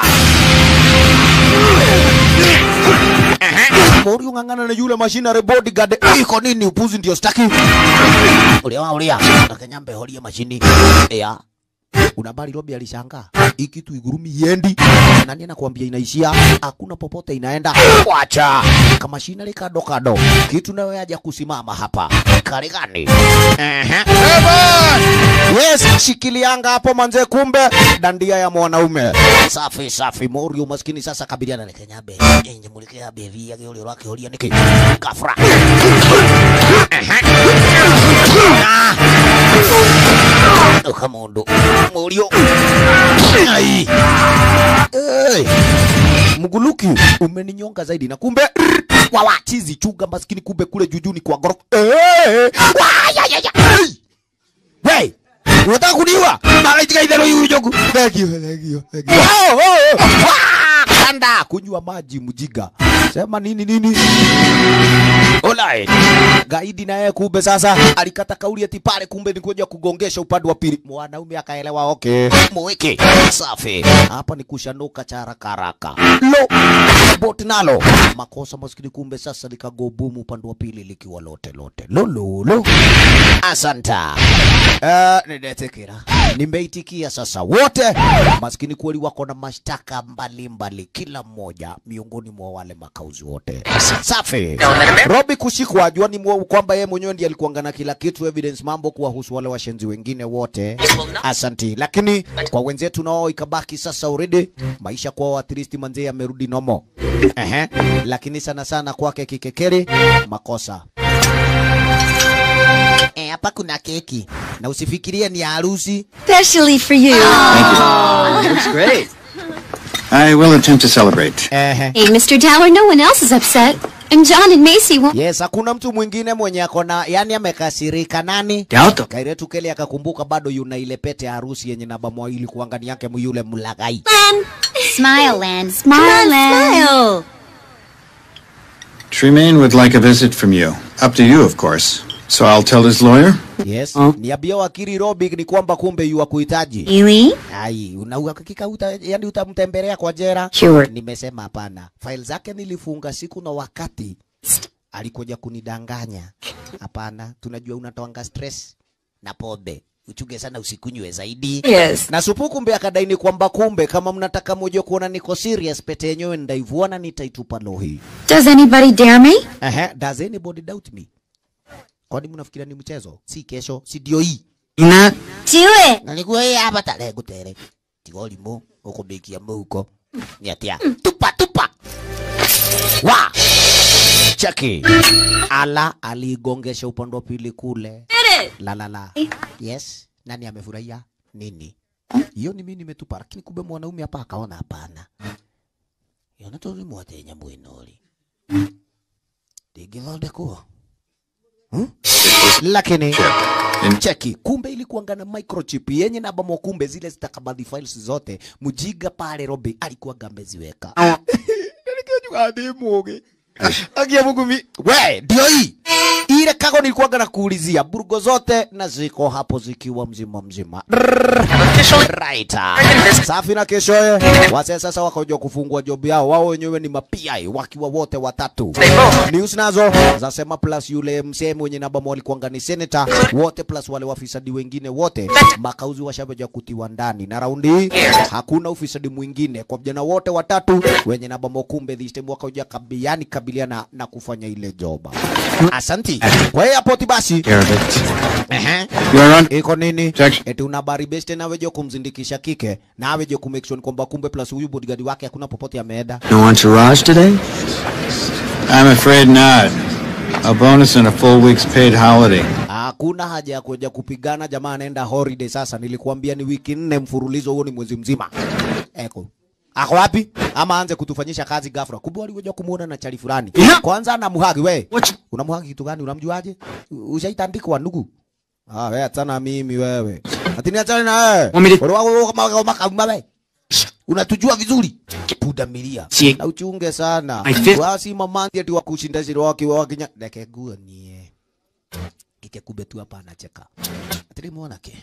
Mori ung'ang'ana na yule machinery bodyguard. Iko nini upuzi ndio staki? Ulia wa ulia. Nakanyambe holia mashini. Ya. Unabali Robi alishangaa. Hii kitu igurumi yendi. Nani anakuambia inaishia? Hakuna popote inaenda. Wacha. Kama machinery kado kado. Kitu nayo yaja kusimama hapa. Kale gani? Ehe. Yes, shikilianga hapo manze, kumbe dandia ya mwanaume. Safi safi, Mori umaskini sasa kabiliana na Kenyabe. Enye mulike abe via ke ule wake holia niki. Kafra. Ah. Ukamondo. Morio. Ai. Hey. mguluki umeninyonga zaidi na kumbe wawa chizi chunga maskini kumbe kule jujuni kwa gorofa eh wa ya ya ya Hey! Hey! Unataka kuniua? Malaitika idhero yu jogu. Thank you, thank you, thank you. Oh, oh, oh. Wah! Kanda kunywa maji mjiga. Sema nini nini? Alright. Gaidi naye kumbe sasa alikata kauli ati pale kumbe ni kuja kugongesha upande wa pili. Mwanaume akaelewa okay. Mweke. Safi. Hapa ni kushanuka cha haraka haraka. Lo. Bot nalo. Makosa maskini kumbe sasa likagobumu upande wa pili likiwa lote lote. Lo lo lo. Asanta. Uh, ninetekera. Nimeitikia sasa wote maskini kweli wako na mashtaka mbalimbali kila mmoja miongoni mwa wale makauzi wote. Safi. Robi kushikwa ajua ni mwa- kwamba yeye mwenyewe ndiye alikuanga na kila kitu evidence mambo kuwahusu wale washenzi wengine wote. Asanti. Lakini kwa wenzetu nao ikabaki sasa already maisha kwa at least manzee yamerudi nomo. Ehe. Lakini sana sana kwake kikekeri makosa. Eh, hapa kuna keki na usifikirie ni ya harusi. Especially for you. Looks great. I will attempt to celebrate. Ehe. Hey, Mr. Dower, no one else is upset. And John and Macy won't. Yes, hakuna mtu mwingine mwenye akona yani amekasirika nani? Delta. Kairetu Kelly akakumbuka bado yuna ile pete ya harusi yenye namba mwili kuangani yake yule mlagai. Smile, Land. Smile, Come on, Land. smile. Tremaine would like a visit from you. Up to you, of course. So I'll tell his lawyer. Yes. Oh. Niambia wakili Robi ni kwamba kumbe yu kuhitaji. Really? Ai, una uhakika uta, yani utamtembelea kwa jera? Sure. Nimesema hapana. File zake nilifunga siku na wakati alikuja kunidanganya. Hapana, tunajua unatoanga stress na pombe. Uchunge sana usikunywe zaidi. Yes. Na supu kumbe akadaini kwamba kumbe kama mnataka moja kuona niko serious, pete yenyewe ndaivuana nitaitupa lohi. Does anybody dare me? Ehe, does anybody doubt me? Kwani mnafikiria ni mchezo? Si kesho, si ndio hii. Ina. Do it. Nalikuwa hii hapa tarehe gutere. Tigoli mu, ukubikia muhuko. Nyatia. Tupa, tupa. Wa. Cheki. Ala aligongesha upande wa pili kule. La la la. Yes. Nani amefurahia? Nini? Hiyo ni mimi nimetupa, lakini kumbe mwanaume hapa akaona hapana. Yona tori mwatenya mwinori. Digithondekwo. Hmm? Lakini cheki, kumbe ilikuanga na microchip yenye namba mwa, kumbe zile zitakabadhi files zote mujiga pale Robi alikuwa ameziweka. Nikiwa adimuge agia Mungu mi we ndio hii ile kago nilikuwaga na kuulizia burgo zote na ziko hapo zikiwa mzima mzima. Right. Safi na keshoye wase sasa wakaja kufungua job yao wao wenyewe ni mapiai wakiwa wote watatu. News nazo zasema plus yule msee mwenye namba walikuanga ni senator wote plus wale wafisadi wengine wote makauzi washabeja kutiwa ndani na raundi hii hakuna ufisadi mwingine kwa vijana wote watatu wenye namba kumbe this time wakaja kabiani kabiliana na kufanya ile job. Asanti. Kwa hiyo hapo basi Care of it. Ehe. You're on. Iko nini? Objection. Eti una habari best na wewe kumzindikisha kike na wewe ku make sure kwamba kumbe plus huyu bodyguard wake hakuna popote ameenda. No entourage today? I'm afraid not. A bonus and a full week's paid holiday. Hakuna haja ya kuja kupigana, jamaa anaenda holiday sasa. Nilikuambia ni wiki nne mfululizo, huo ni mwezi mzima. Eko. Ako wapi? Ama aanze kutufanyisha kazi ghafla. Kumbe walikuja kumuona na chali fulani. Kwanza anamhagi we. What? Unamhagi kitu gani? Unamjuaje? Ushaitandikwa ndugu? Ah, wewe achana mimi wewe. Ati niachane na wewe. Want me to- Wewe wako kama kama kama wewe. Unatujua vizuri. Puda milia. Si- Na uchunge sana. I feel- Wasi mamandi ati wakushinda zile waki wakinya. Deke guo nie. Kike kube tu hapa anacheka. Ati muona ke.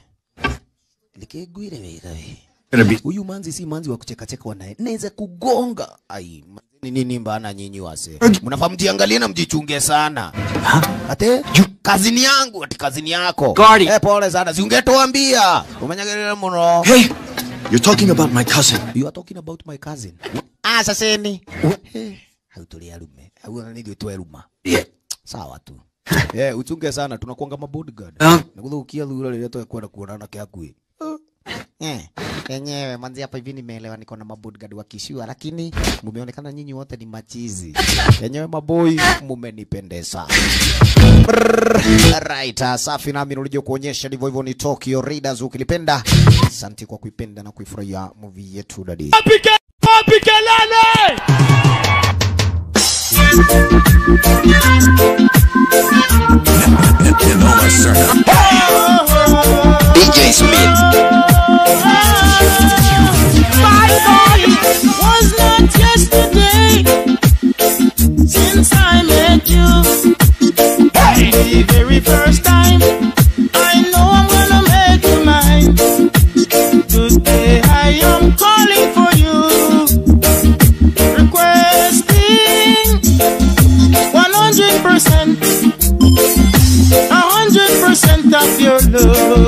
Likegwire wega we. Gonna be. Huyu manzi si manzi wa kucheka cheka naye. Naweza kugonga. Ai, ni nini mbana nyinyi wase? Mnafaa mjiangalie na mjichunge sana. Ate kazini yangu ati kazini yako. Guardi. Eh, pole sana. Si ungetuambia. Umenyagelea mno. Hey! You're talking about my cousin. You are talking about my cousin. Ah, sasa ni. Eh, Hautulia lume. Au nini tu ruma. Yeah. Sawa tu. Eh, uchunge sana tunakuanga ma bodyguard. Ah. Nakudhukia dhura lile tu kwenda kuonana kiakui. Eh, yenyewe manzi hapa hivi nimeelewa niko na mabodyguard wa kishua lakini mumeonekana nyinyi wote ni machizi. Yenyewe maboi mumenipendeza. Brrr. Right, uh, safi nami nilije kuonyesha ndivyo hivyo ni Tokyo Raiders ukilipenda. Asante kwa kuipenda na kuifurahia movie yetu dadi. wapi kelele? DJ Smith. My body was not yesterday since I met you. The very first time I know I'm gonna make you mine. Today I am calling for you, requesting 100%, 100% of your love.